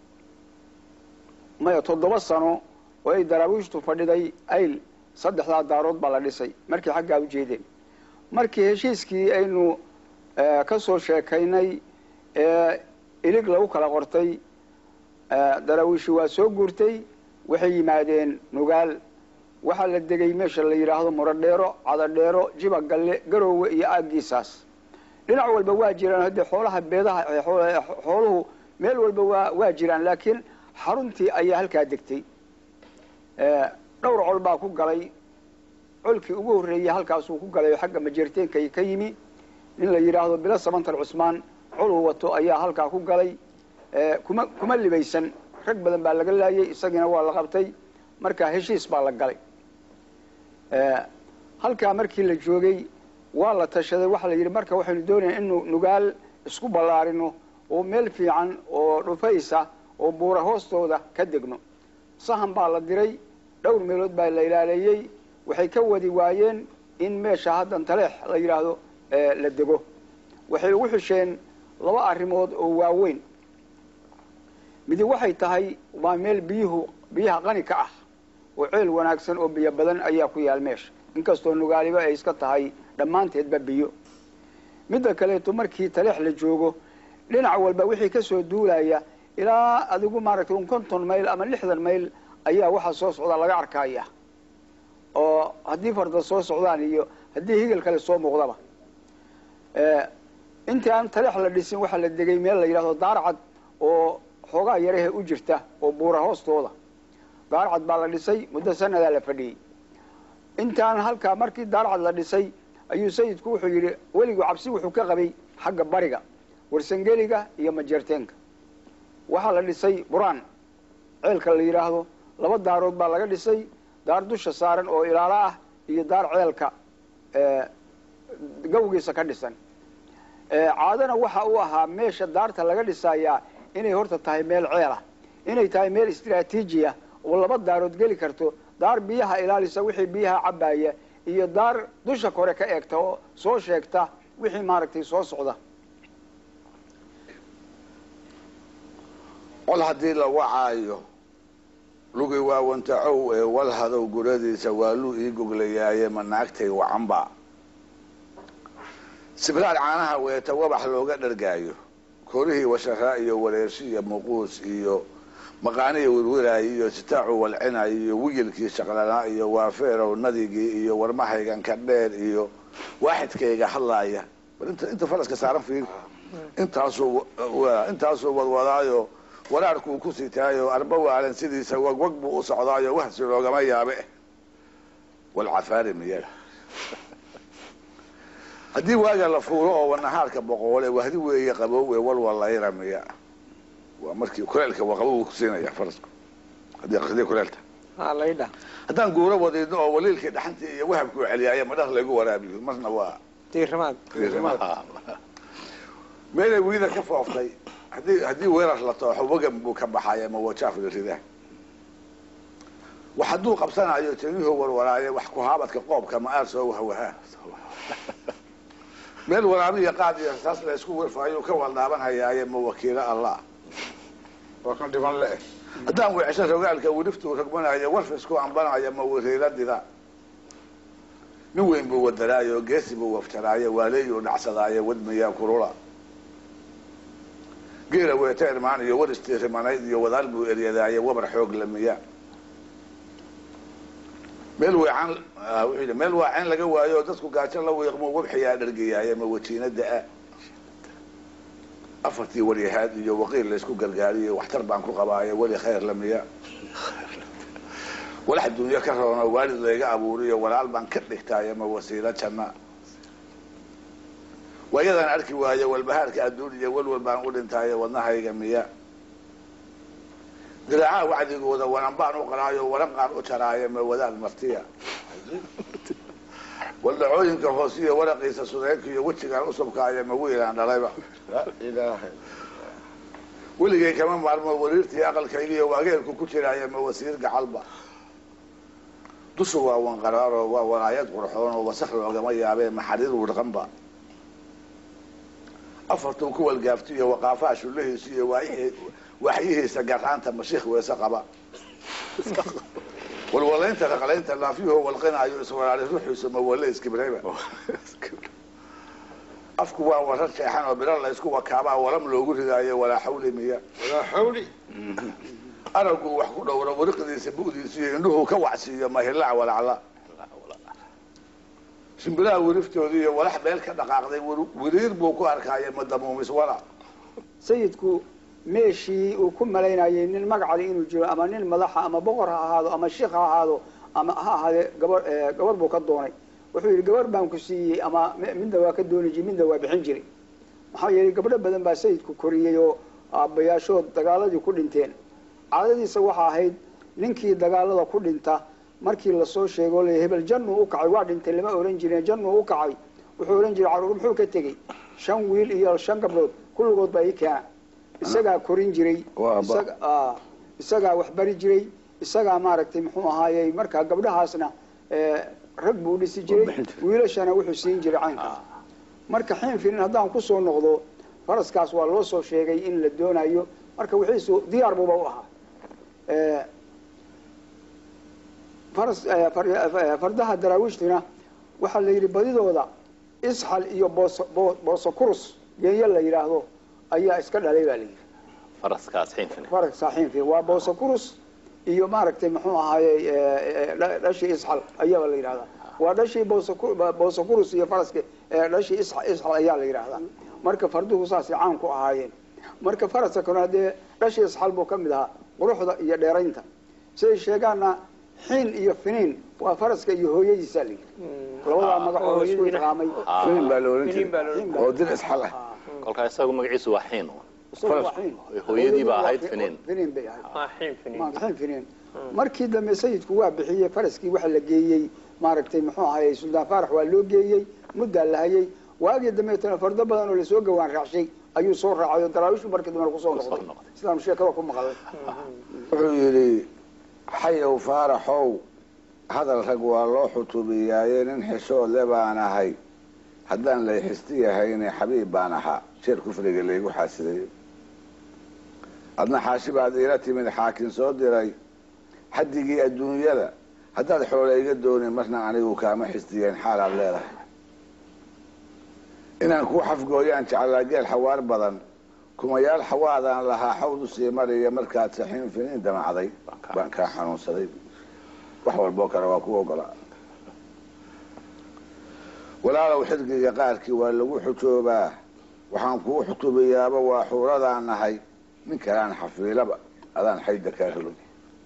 maya toddoba sano oo ay daraawiishtu fadhiday ayl saddexdaa daarood baa la dhisay markii xaggaa u jeedeen markii heshiiskii aynu ka soo sheekaynay ee ilig lagu kala qortay daraawiishi waa soo guurtay waxay yimaadeen nugaal waxaa la degay meesha la yidhaahdo muradheero cadadheero jiba galle garoowe iyo aaggiisaas dhinac walba waa jiraan haddee xoolaha beedaha xooluhu meel walba waa waa jiraan laakiin xaruntii ayaa halkaa degtay dhowr col baa ku galay colkii ugu horreeyey halkaasuu ku galay oo xagga majeerteenka ka yimi nin la yidhaahdo bilo sabantar cusmaan coluu wato ayaa halkaa ku galay kuma kuma libaysan rag badan baa laga laayay isagiina waa la qabtay marka heshiis baa la galay halkaa markii la joogay waa la tashaday waxaa la yidhi marka waxaynu doonaya inu nugaal isku ballaarino oo meel fiican oo dhufaysa oo buura hoostooda ka degno sahan baa la diray dhowr meelood baa la ilaaleeyey waxay ka wadi waayeen in meesha haddan taleex la yidhaahdo la dego waxay ugu xusheen laba arrimood oo waaweyn midi waxay tahay waa meel biyuhu biyaha qani ka ah oo ceel wanaagsan oo biyo badan ayaa ku yaal meesha inkastoo nugaaliba ay iska tahay dhammaanteedba biyo midda kaleeto markii taleex la joogo dhinac walba wixii ka soo duulaya ilaa adigu maaragtay un konton mayl ama lixdan mayl ayaa waxaa soo socdaa laga arkaya oo haddii farda soo socdaan iyo haddii higel kale soo muuqdaba intii aan taleex la dhisin waxaa la degay meel la yidhahdo daarcad oo xoogaa yarahe u jirta oo buura hoostooda daarcad baa la dhisay muddo sanadaa la fadhiyey intaan halkaa markii daarcad la dhisay ayuu sayidku wuxuu yidhi weligu cabsi wuxuu ka qabay xagga bariga warsangeliga iyo majeerteenka waxaa la dhisay buraan ceelka la yidhaahdo laba daarood baa laga dhisay daar dusha saaran oo ilaalo ah iyo daar ceelka gawgiisa ka dhisan caadana waxa uu ahaa meesha daarta laga dhisayaa inay horta tahay meel ceelah inay tahay meel istraatiiji ah oo laba daarood geli karto daar biyaha ilaalisa wixii biyaha cabbaaya iyo daar dusha kore ka eegta oo soo sheegta wixii maaragtay soo socda col haddii la wacaayo lugi waawantacow ee walhadow guradiisa waaluu ii goglayaaye ma naagtay wacanba sibraar caanaha weeta wabax looga dhargaayo korihii washaraa iyo wareershi iyo muquus iyo maqaaniya wirwiraayo iyo sitaacu walcinaayo iyo wigilkii shaqlanaa iyo waafeerow nadigii iyo warmahaygan ka dheer iyo waaxidkayga hadlaaya bal inta inta faraska saaran fiir intaasuu intaasuu wadwadaayo waraarkuu ku sitaayo arba waalan sidiisa wagwag buu u socdaayo wahsi loogama yaabe walcafaari miyaga haddii waaga la fuuro oo wanahaarka boqoole wahdi weeye qabow ee walwalayra miya waa markii kuleelka waa qabow kusiinaya farasku haddii hadii kuleelta laydha haddaan guuro wadiidno oo waliilkii dhaxantii iyo wahabkuu celiyaaye madhar laygu waraabiyo marna waa diirimaad meelay wiida ka fooftay haddii haddii weerar la tooxo wagan buu ka baxaya ma wajaaf la ridaa wax hadduu qabsanayo tanyuhu warwaraaye wax kuhaabadka qoobka ma aar soo wahwahaa meel waraabiya qaad iyo rasaas la isku wirfaayo ka waldhaabanhayaaye ma wakiilo allah waa kan dhiban le haddaan weecesho rogaalka wiriftuu rogmanayo warfisku ambanaya ma wariiradida nin weyn buu wadaraayo geesi buu waftaraaye waaleeyuu dhacsadaaye wadmayaa kurula geela weeta irmaan iyo war istiirimanayd iyo wadaal buu eryadaaye wabar xoog lamiya meel weecan wuxuu yidhi meel waaceen laga waayo oo dadku gaajo la wiiqmo wabxiyaa dhargayaaye ma wajiinada-a afartii waryahaad iyo waqiil laysku gargaariyo waxtar baan ku qabaaye weli khayr lamiya walax dunyo ka roono waalid layga abuuriyo walaal baan ka dhigtaaye ma wasiilo janna waayadaan arki waayo walbahaarka adduun iyo walwal baan u dhintaaye wadnahayga miya diraacaha wacdigooda wanan baan u qaraayo waran qaan u jaraaye ma wadaad martiya waldhacooyinka hoosiyo waraqiisa sudeynka iyo wejigaan usubkaayo ma wiilaan dhalayba weligay kama maarmo wariirtii aqalkaygiiyo waageelku ku jiraaye ma wasiir gacalba dushu waa wanqaraaro waa walaayad qurxoon oo wasak loogama yaabee maxariir wirqanba afartuu ku walgaaftiyo waqaafaha shullahiisa iyo waaxyihiisa garaanta mashiikh weese qaba walwalaynta raqlaynta laafyuhu walqinaayo iswaraari ruuxiisu mawale iskibrayba afku waa warar jeexan oo biro la isku wakaabaa walam loogu ridaayo walaa xawli miya walaa xawli araggu wax ku dhowro wariqdiisa bu'diisa iyo indhuhu ka wacsiiyo mahilac walacla shimbiraha wiriftoodii iyo walax meel ka dhaqaaqday wiriir buu ku arkaayo madamuumis wala sayidku meeshii uu ku malaynayay nin magacali inuu jiro ama nin madaxa ama boqor ha ahaado ama shiik ha ahaado ama ha ahaadee gabar gabar buu ka doonay wuxuu yidhi gabar baan ku siiyey ama midna waa ka dooni jiray midna waa bixin jiray maxaa yeelay gabdho badan baa sayidku koriyey oo aabbayaashood dagaaladii ku dhinteen caadadiisa waxaa ahayd ninkii dagaalada ku dhinta markii lasoo sheego l hebel jannuu u kacay waa dhintay lama ohan jirin jannuu u kacay wuxuu odhan jiray carruur muxuu ka tegey shan wiil iyo shan gabdhood kulligood baa ii keena isagaa korin jiray isagaa wax bari jiray isagaa maaragtay muxuu ahaayey markaa gabdhahaasna rag buu dhisi jiray wiilashana wuxuu siin jiray caynkaas marka xiin finin haddaan kusoo noqdo faraskaas waa loo soo sheegay in la doonayo marka wixiisu diyaar buuba u ahaa faras fardaha daraawiishtina waxaa la yidhi badidooda isxal iyo boos booso kurus geeyo la yidhaahdo ayaa iska dhalay baa la yidhi faraskaas xiinfine faraska xiinfin waa booso kurus iyo maaragtay muxuu ahaaye dhashii isxal ayaaba la yidhahdaa waa dhashii booso kurus iyo faraska dhashii isxal ayaa la yidhaahdaa marka farduhu saasay caan ku ahaayeen marka faraska kano haddee dhashii isxal buu ka mid ahaa quruxda iyo dheeraynta siday sheegaana xiin iyo finiin waa faraska iyo hooyadiisaa la yidhi labadaa magac oo isku idqaamay finin baa la oran Finin baa la oran jiray oo dir isxal ah kolkaa isagu magaciisu waa xiin isagu waa xiin. hooyadii baa ahayd finiin finiin bay ahayd waa xiin finiin xiin finiin markii dambe sayidku waa bixiyey faraskii waxa la geeyey maaragtay muxuu ahayey suldaan faarax waa loo geeyey muddaa la hayay waagii dambeetana fardo badan oo lasoo gawaan raacshay ayuu soo raacay oo daraawishu markii dambe kusoo Kusoo noqday noqday. sidaan sheekada ku maqlay wuxuu yidhi xayow faaraxow hadal rag waa loo xutubiyaaye nin xishoodle baan ahay haddaan lay xisti yahayne xabiib baan ahaa sheer kufriga laygu xaasidayo adna xaashi baad iila timid xaakin soo diray xaddigii adduunyada haddaad xoole iga doonin marna anigu kaama xistiyeen xaalaad leedahay inaan kuu xafgooyaan jeclaa geel xawaar badan kumayaal xawaadaan lahaa xawd u sii mariya markaad saxiin finiin damacday baan kaa xanuunsaday wax walboo kale waa ku ogolaa walaalow xirgiga qaarkii waa lagu xujoobaa waxaan kuu xutubayaaba waa xuuradaan nahay nin kalaan xafiilaba adaan xayda kaa rogin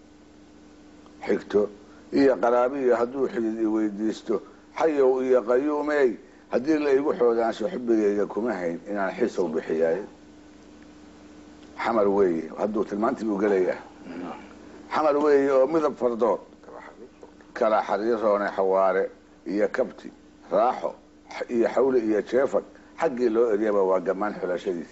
xigto iyo qaraabiyo hadduu xidid i weydiisto xayow iyo qayuumey haddii la igu xoodaansho xubigayga kuma hayn inaan xiisow bixiyaayo xamar weeye hadduu tilmaantii buu gelayaa xamar weeye oo midab fardood kala xariiroone xawaare iyo kabti raaxo iyo xawle iyo jeefag xaggii loo eryaba waa gamaan xulashadiisi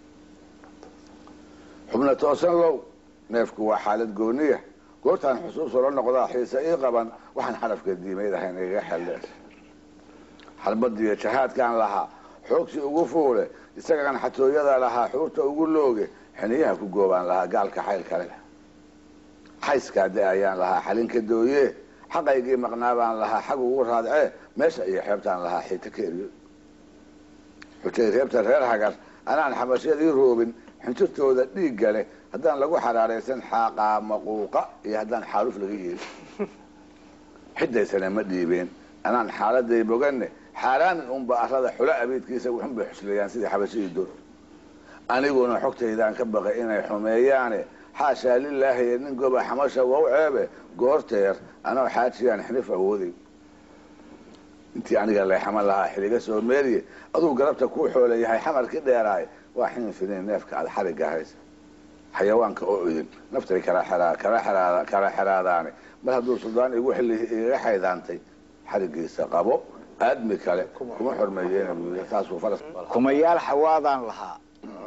xubna toosan low neefku waa xaalad gooniya goortaan xusuus ula noqdaa xiise ii qaban waxaan xarafka diimayd ahayn igaga xeldheer xarbadiyo jahaadkaan lahaa xoogsi ugu fuule isagaan xatooyada lahaa xuurta ugu looge xiniyaha ku goobaan lahaa gaalka xayl kale xayskaa de ayaan lahaa xalinka dooye xaqaygii maqnaa baan lahaa xag ugu raadcee meesha iyo xeebtaan lahaa xiita ka eriyo xujay reebta reer hagar anaan xabashyadii roobin xinjirtooda dhiigga leh haddaan lagu xaraaraysan xaaqaa maquuqa iyo haddaan xaaluf laga yeelin xidaysana ma dhiibeen anaan xaaladay boganne xaaraamin unba arada xulo abiidkiisa wuxun bay xuslayaan sidii xabashadii dor aniguna xogtaydaan ka baqay inay xumeeyaane xaashaa lilaahi nin goba xamasha wow ceebe goorteer anoo xaajiyaan xinif awooday intii aniga leexama lahaa xiliga soo meeriye aduu garabta kuu xoole yahay xamarkii dheeraay waa xin finiin neefka aad xariga haysa xayawaanka oo idin naftay kala xeraa- kala xeraa- kala xeraadaane mar hadduu suldaan igu xili igaga xaydaantay xarigiisa qabo aadmi kale kuma xormeeyeen buu yidhi. taasuu faras kumayaal xawaadaan lahaa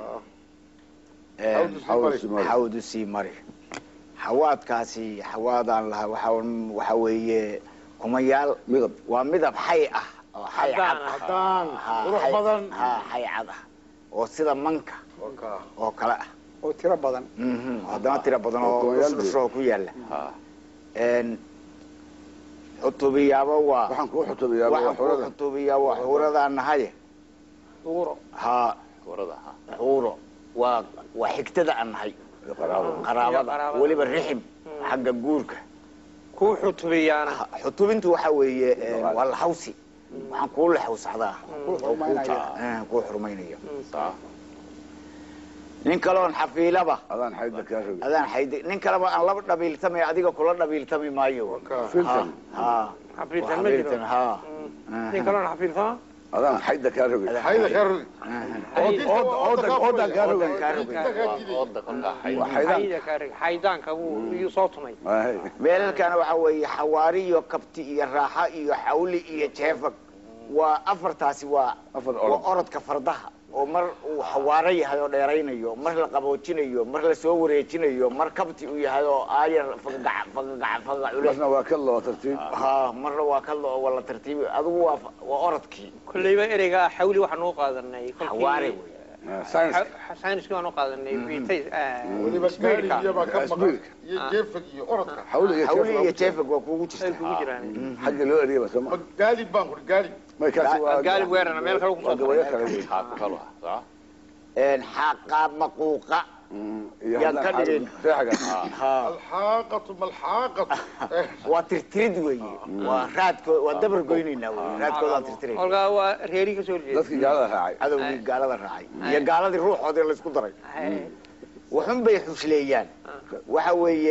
Xawdu sii mari. xawdu sii mari xawaadkaasi xawaadaan lahaa waxa waxa weeye kumayaal midab waa midab xay ah oo xay cad Caddaan ah. haddaan Ha, qurux xay- badan ha xay cad ah oo sida manka Waka. oo kale ah oo tiro badan Mhm, haddana tira badan oo Kumayaal dhusdhusoo ku yaala Ha. Een, xutubiyaaba waa waxaan kuu xutubiyaa waa waxaan ku xurada xutubiyaa waa xuuradaan nahaye duuro ha warada ha xuuro waa waa xigtada aan nahay qaraabo qaraabada qaraabada. weliba rixim xagga guurka kuu xutubiyaana Ha, xutubintu waxa weeye een, waa laxawsi waxaan kuu laxawsacdaa kuu xurmaynaya Eh, kuu xurmaynayo saa nin kaloon xafiilaba adaan xayda kaa rogi adaan xaydi nin kaleba aan laba dhabiiltamay adiga kula dhabiiltami maayo Waka. filtan ha xafiiltan ma jiro xafiiltan ha nin kaloon xafiiltama adaan xayda kaa rogi Hayda ka rogi. oodan kaa rogi kaa rogi. waa ooda kolkaa xayd waa xaydaan xayda ka rig xaydaanka wuu iyuu soo tumay Waay. meelalkana waxa weeye xawaari iyo kabti iyo raaxa iyo xawli iyo jeefag waa afartaasi waa Afar waa orod. orodka fardaha oo mar uu xawaaro yahay oo dheeraynayo mar la qaboojinayo mar la soo wareejinayo mar kabti uu yahay oo aayar fagagac fagagac fagaga culus marna waa ka loo tartiib ha marna waa ka lo waa la tartiibi adigu waa waa orodkii kolleyba ereyga xawli waxaan u qaadanay xawaare wey sayniska sayniski waan u qaadanay vitay weliba gaari iyabaa ka maqan Asbiilka. iyo jeefag iyo orodka xawli iyo xawli iyo jeef jeefag waa kuugu ay jirta kugu jiraan xagga loo eriyaba soo ma ma gaalib baan kuri gaalib may kaasi waa gaalib weerarna meel kale ku waa soo gabayo kale wey haa ku kalo ah soco xaqa maquuqa iyo Yaan haddana ka dhigin. reexaga ha alxaaqatu malxaaqatu Eh, waa tirtirid weeye waa raadkood waa dabar goynaynaa wey raadkoodaan tirtiray kolkaa waa reeri ka soo horjeeda dadkii gaalada raacay cadowgii gaalada raacay iyo gaaladii ruuxoodii laysku daray waxun bay xusleeyaan waxa weeye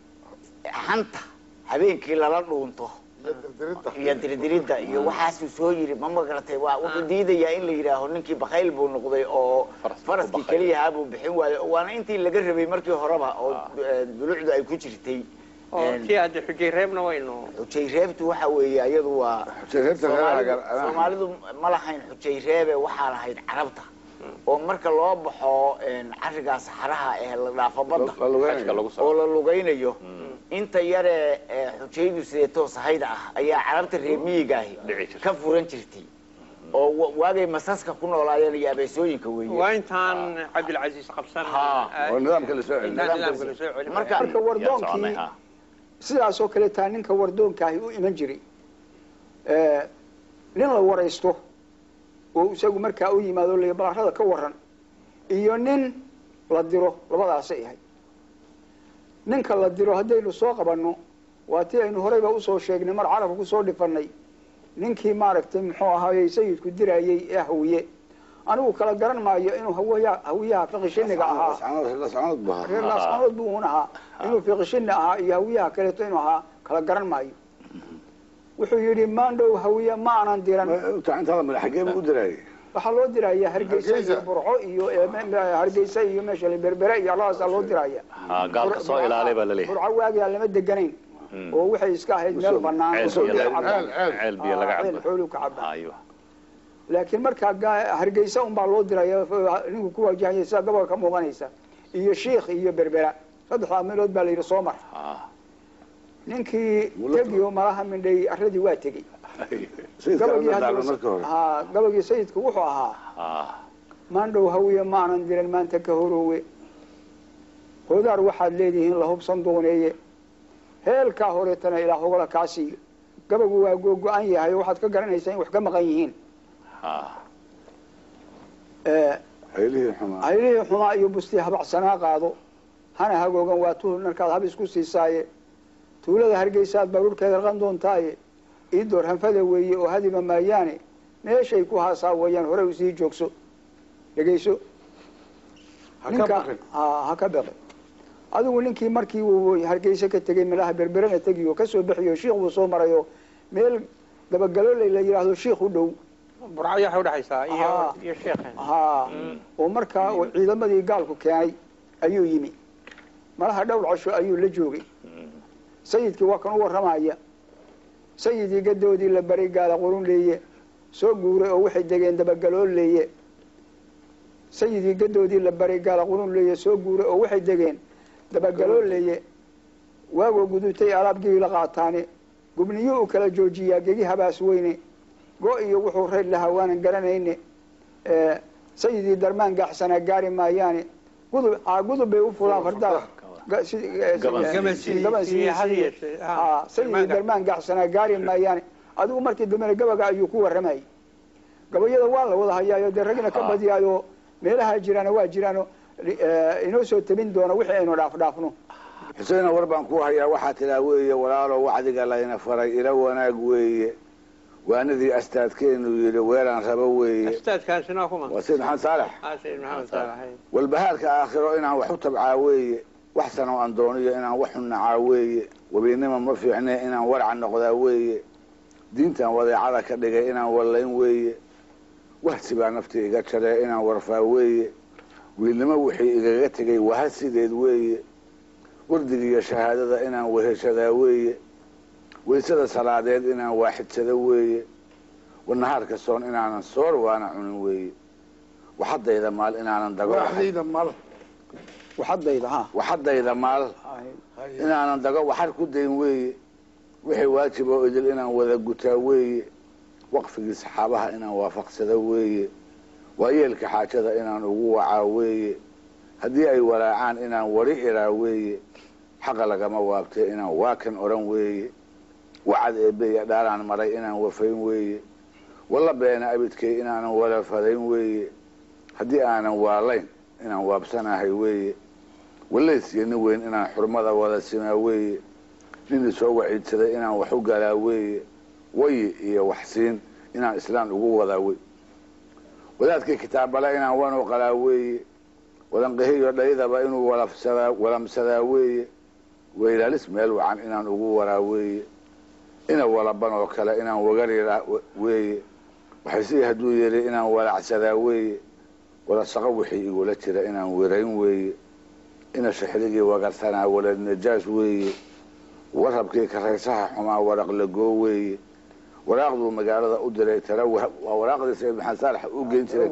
xanta habeenkii lala dhuunto iyo dirdiridda iyo dirdiridda iyo waxaasuu soo yiri ma magaratay waa wuxuu diidayaa in la yidhaaho ninkii bakayl buu noqday oo Faras- faraskii bakayl. keliyahaa buu bixin waayo waana intii laga rabay markii horeba oo eh, dulucdu ay ku jirtay oo tii hadda xujay reebna waynu xujay reebtu waxa weeye iyadu waa reebta Soomaalidu reexaga Soomaalidu ma lahayn xujay reebe waxaa lahayd carabta oo marka loo baxo een, carigaa saxaraha ee la dhaafo badda la lugeynaya. xajka lagu oo soo la lugaynayo inta yaree ee, xujaydu sideetoo sahayda ah ayaa carabta reer miyiga ahi Dhici jirtay. ka furan jirtay oo wa- waagay masaska ku noolaayeen iyo abeesooyinka weeye waa intaan cabdilcasiis qabsan Ha. oo nidaamka la soo celiyo intaan nidaamka la soo celin Marka- marka yaa wardoonkii soconay ha sidaasoo kale taa ninka wardoonkaahi u iman jiray Eh, nin la waraysto oo isagu markaa u yimaado la balarada ka waran iyo nin la diro labadaasay ahay ninka la diro haddaynu soo qabanno waa tii aynu horeyba usoo sheegnay mar carabka kusoo dhifanay ninkii maaragtay muxuu ahaayey sayidku dirayey ee hawiye anigu kala garan maayo inuu hawiya hawiyaha fiqishiniga ahaa lascanood bu ahaa reer laascanood buu un ahaa inuu fiqishini ahaa iyo hawiyaha kaleeto inuu ahaa kala garan maayo wuxuu yidhi maandhow hawiye ma aanan diran intaada madax xagee buu u diraayay waxaa loo diraya hargeysa iyo Hargeysa. burco iyo eh, me- me- hargeysa iyo meesha la berbere iyo allahaasaa loo diraya ha gaalka soo ilaalay baa laleeyahay burco waagaa lama deganayn oo waxay iska ahayd meel banaan ceel oo biyo biyo laga- cabaan. ceel. ceel biyo laga Ah, ceel cabo xooluhu ka cabaan aywa laakiin markaa gaa- hargeysa unbaa loo diraya f- ninku ku waajahaya sida gobolka ka muuqanaysa iyo shiikh iyo berbera saddexdaa meelood baa la yidhi soo mar ha ninkii tegiyo malaha mindhay arradii waa tegey sayidka gabagii la hadda daalan marka hore haa gabagii sayidku wuxuu ahaa ha maandhow hawiye maanan diran maanta ka horoowe hoodaar waxaad leedihiin la hubsan dooneeye heelkaa horeetana ilaa hogla kaa siiyo gabagu waa googo-an yahay oo waxaad ka garanaysaa in wax ka maqan yihiin ha Eh, haylihii xumaa haylihii xumaa iyo bustii habacsanaa qaado hana hagoogan waa tuhul markaad hab isku siisaaye tuulada hargeysaad baruurkeeda raqan doontaaye iidoor hanfada weeye oo hadiba maayaane meeshay ku haasaa weeyaan hore usii joogso dhegeyso ha ka ninka baqin ha ha ka baqi adigu ninkii markii uu hargeysa ka tegey meelaha berberana tegiyo kasoo bixiyo shiikh buu soo marayo meel dabagalooley la yidhaahdo shiikh u dhow burcadii waxay udhexaysaa iyo Ah. iyo sheekhen haa oo markaa uu ciidamadii gaalku keenay ayuu yimi malaha dhowr casho ayuu la joogay sayidkii waa kan u warramaya sayidii gadoodii la baray gaala qurun leeye soo guuray oo waxay degeen dabagalool leeye sayidii gadoodii la baray gaala qurun leeye soo guuray oo waxay degeen dabagalool leeye waagoo gudutay alaabgii la qaataane gubniyo u kala joojiyaa gegi habaas weyne go iyo wuxuu reer lahaa waanan garanayne Eh, sayidii darmaan gaaxsanaa gaari maayaane gudub aa gudub bay u fulaan fardaada Ga- si- eh, Gaban si- gaban sii- gaban sii sii- had sii- yeeshee, ha. aa, sayidii Darmaan ga- darmaan gaaxsanaa gaari maayaane adigu markii dambena gabaga ayuu ku warramayay gabayada waa la wada hayaayo dee ragna ka Ah. badiyaayo meelaha jiraano waa jiraano eh, inoo soo tabin doona wixii aynu dhaaf dhaafno xuseena war baan ku hayaa waxaa tiraa weeye walaalo wacdiga layna faray ila wanaag weeye waanadii astaadkeenu yidhi weelaan rabo weeye astaadkaasina kuma waa sayid maxamed saalex ah sayid maxamed saalax walbahaarka aakhiro inaan wax u tabcaa weeye wax sanoo aan dooniyo inaan wax u nacaa weeye webinnima ma fiicne inaan warca noqdaa weeye diintan wadeecada ka dhigay inaan wallayn weeye wahsi baa naftii iga jaree inaan warfaa weeye wiilnimo wixii igaga tegay waha sideed weeye wardigiiyo shahaadada inaan weheshadaa weeye waysada salaadeed inaan waaxidsada weeye wanahaarka soon inaanan soor waana cunin weeye waxadayda maal inaanan dago waaxdayda mal waxadayda ha waxadayda maal inaanan dago waxar ku dayn weeye wixii waajib oo idil inaan wada gutaa weeye waqfigii saxaabaha inaan waafaqsada weeye waayeelka xaajada inaan ugu wacaa weeye haddii ay walaacaan inaan wari iraa weeye xaqa lagama waabtee inaan waakan odhan weeye wacad eebeya dhaalaan maray inaan wafayn weeye walla beena abidkay inaanan wala fadayn weeye haddii aanan waalayn inaan waabsanahay weeye wallaysyo nin weyn inaan xurmada wada simaa weeye nin isoo waciidsaday inaan wax u galaa weeye wayi iyo waxsiin inaan islaan ugu wadaa wey wadaadkii kitaabale inaan wanu qalaa weeye wadanqihiyo dhaydaba inuu walafsadaa walamsadaa weeye weylaalis meel wacan inaan ugu waraa weeye ina walaban oo kale inaan wagariraa weeye waxaysii hadduu yidhi inaan walacsadaa weeye wala shaqo wixii igula jira inaan werayn weeye ina shixrigii wagarsanaa walad najaas weeye warabkii karaysaha xumaa waraq lagoo weeye waraaqduu magaalada u diray tala waa waraaqdii sayid maxamed saalax u geyn jiray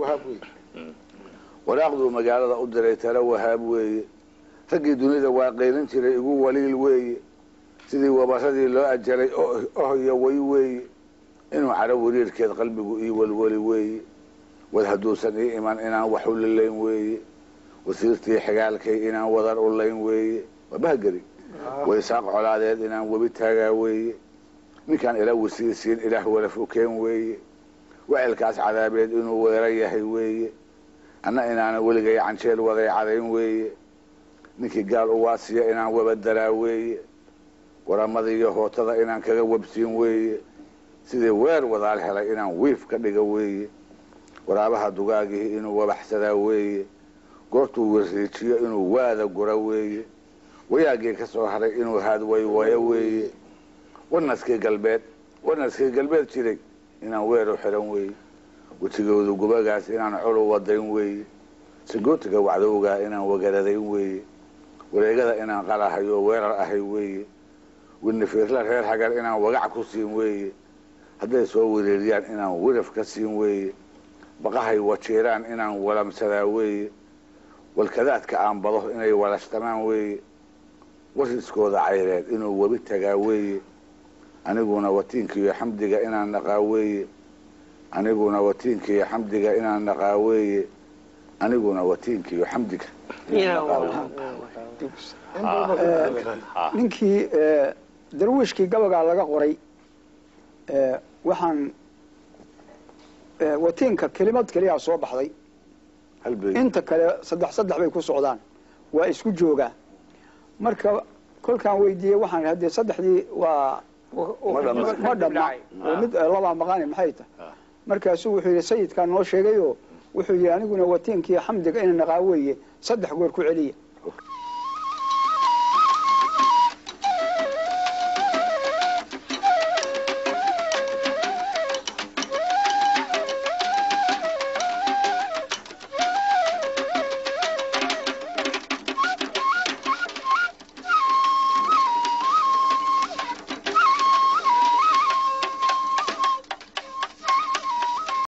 waraaqduu magaalada u diray tala wahaab weeye raggii dunida waa qeylin jiray igu waliil weeye sidii wabaradii loo ajalay ohoyo way weeye inuu caro wariirkeed qalbigu ii welweli weeye wad hadduusan ii iman inaan wax u lilayn weeye wasiirtii xigaalkay inaan wadar u layn weeye waa bahgeri waysaaq colaadeed inaan webi taagaa weeye ninkaan ila wasiirsiin ilaah wala fokeen weeye wecelkaas cadaabeed inuu weera yahay weeye anna inaana weligay canjeel waday cadayn weeye ninkii gaal u waasiya inaan wabadaraa weeye waramadiiyo hootada inaan kaga wabsiin weeye sidii weer wadaal helay inaan wiif ka dhiga weeye waraabaha dugaagihii inuu wabaxsadaa weeye goortuu wariijiyo inuu waada gura weeye wayaagii ka soo haray inuu haadwaywayo weeye wanaskii galbeed wanaskii galbeed jiray inaan weer u xiran weeye wejigoodu gubagaas inaan colu wadayn weeye sagootiga wacdowgaa inaan wagaradayn weeye wareegada inaan qalahayo weerar ahay weeye winifiirla reer hagar inaan wagac ku siin weeye hadday soo wereeriyaan inaan wiraf ka siin weeye baqahay wajiiraan inaan walamsadaa weeye walkadaadka aan bado inay walashtamaan weeye wariskooda cayreed inuu webi tagaa weeye aniguna watiinkiiyo xamdiga inaan naqaa weeye aniguna watiinkiiyo xamdiga inaan naqaa weeye aniguna watiinkiiyo xamdiga ninkii darwiishkii gabagaa laga qoray waxaan watiinka kelimad keliyaa soo baxday inta kale saddex saddex bay ku socdaan waa isku joogaa marka kolkaan weydiiyey waxaan haddee saddexdii waa ma dhamma oo mid labaa maqaani maxay tahay markaasuu wuxuu yidhi sayidkaa noo sheegayoo wuxuu yidhi aniguna watiinkiiyo xamdiga ina naqaa weeye saddex goor ku celiya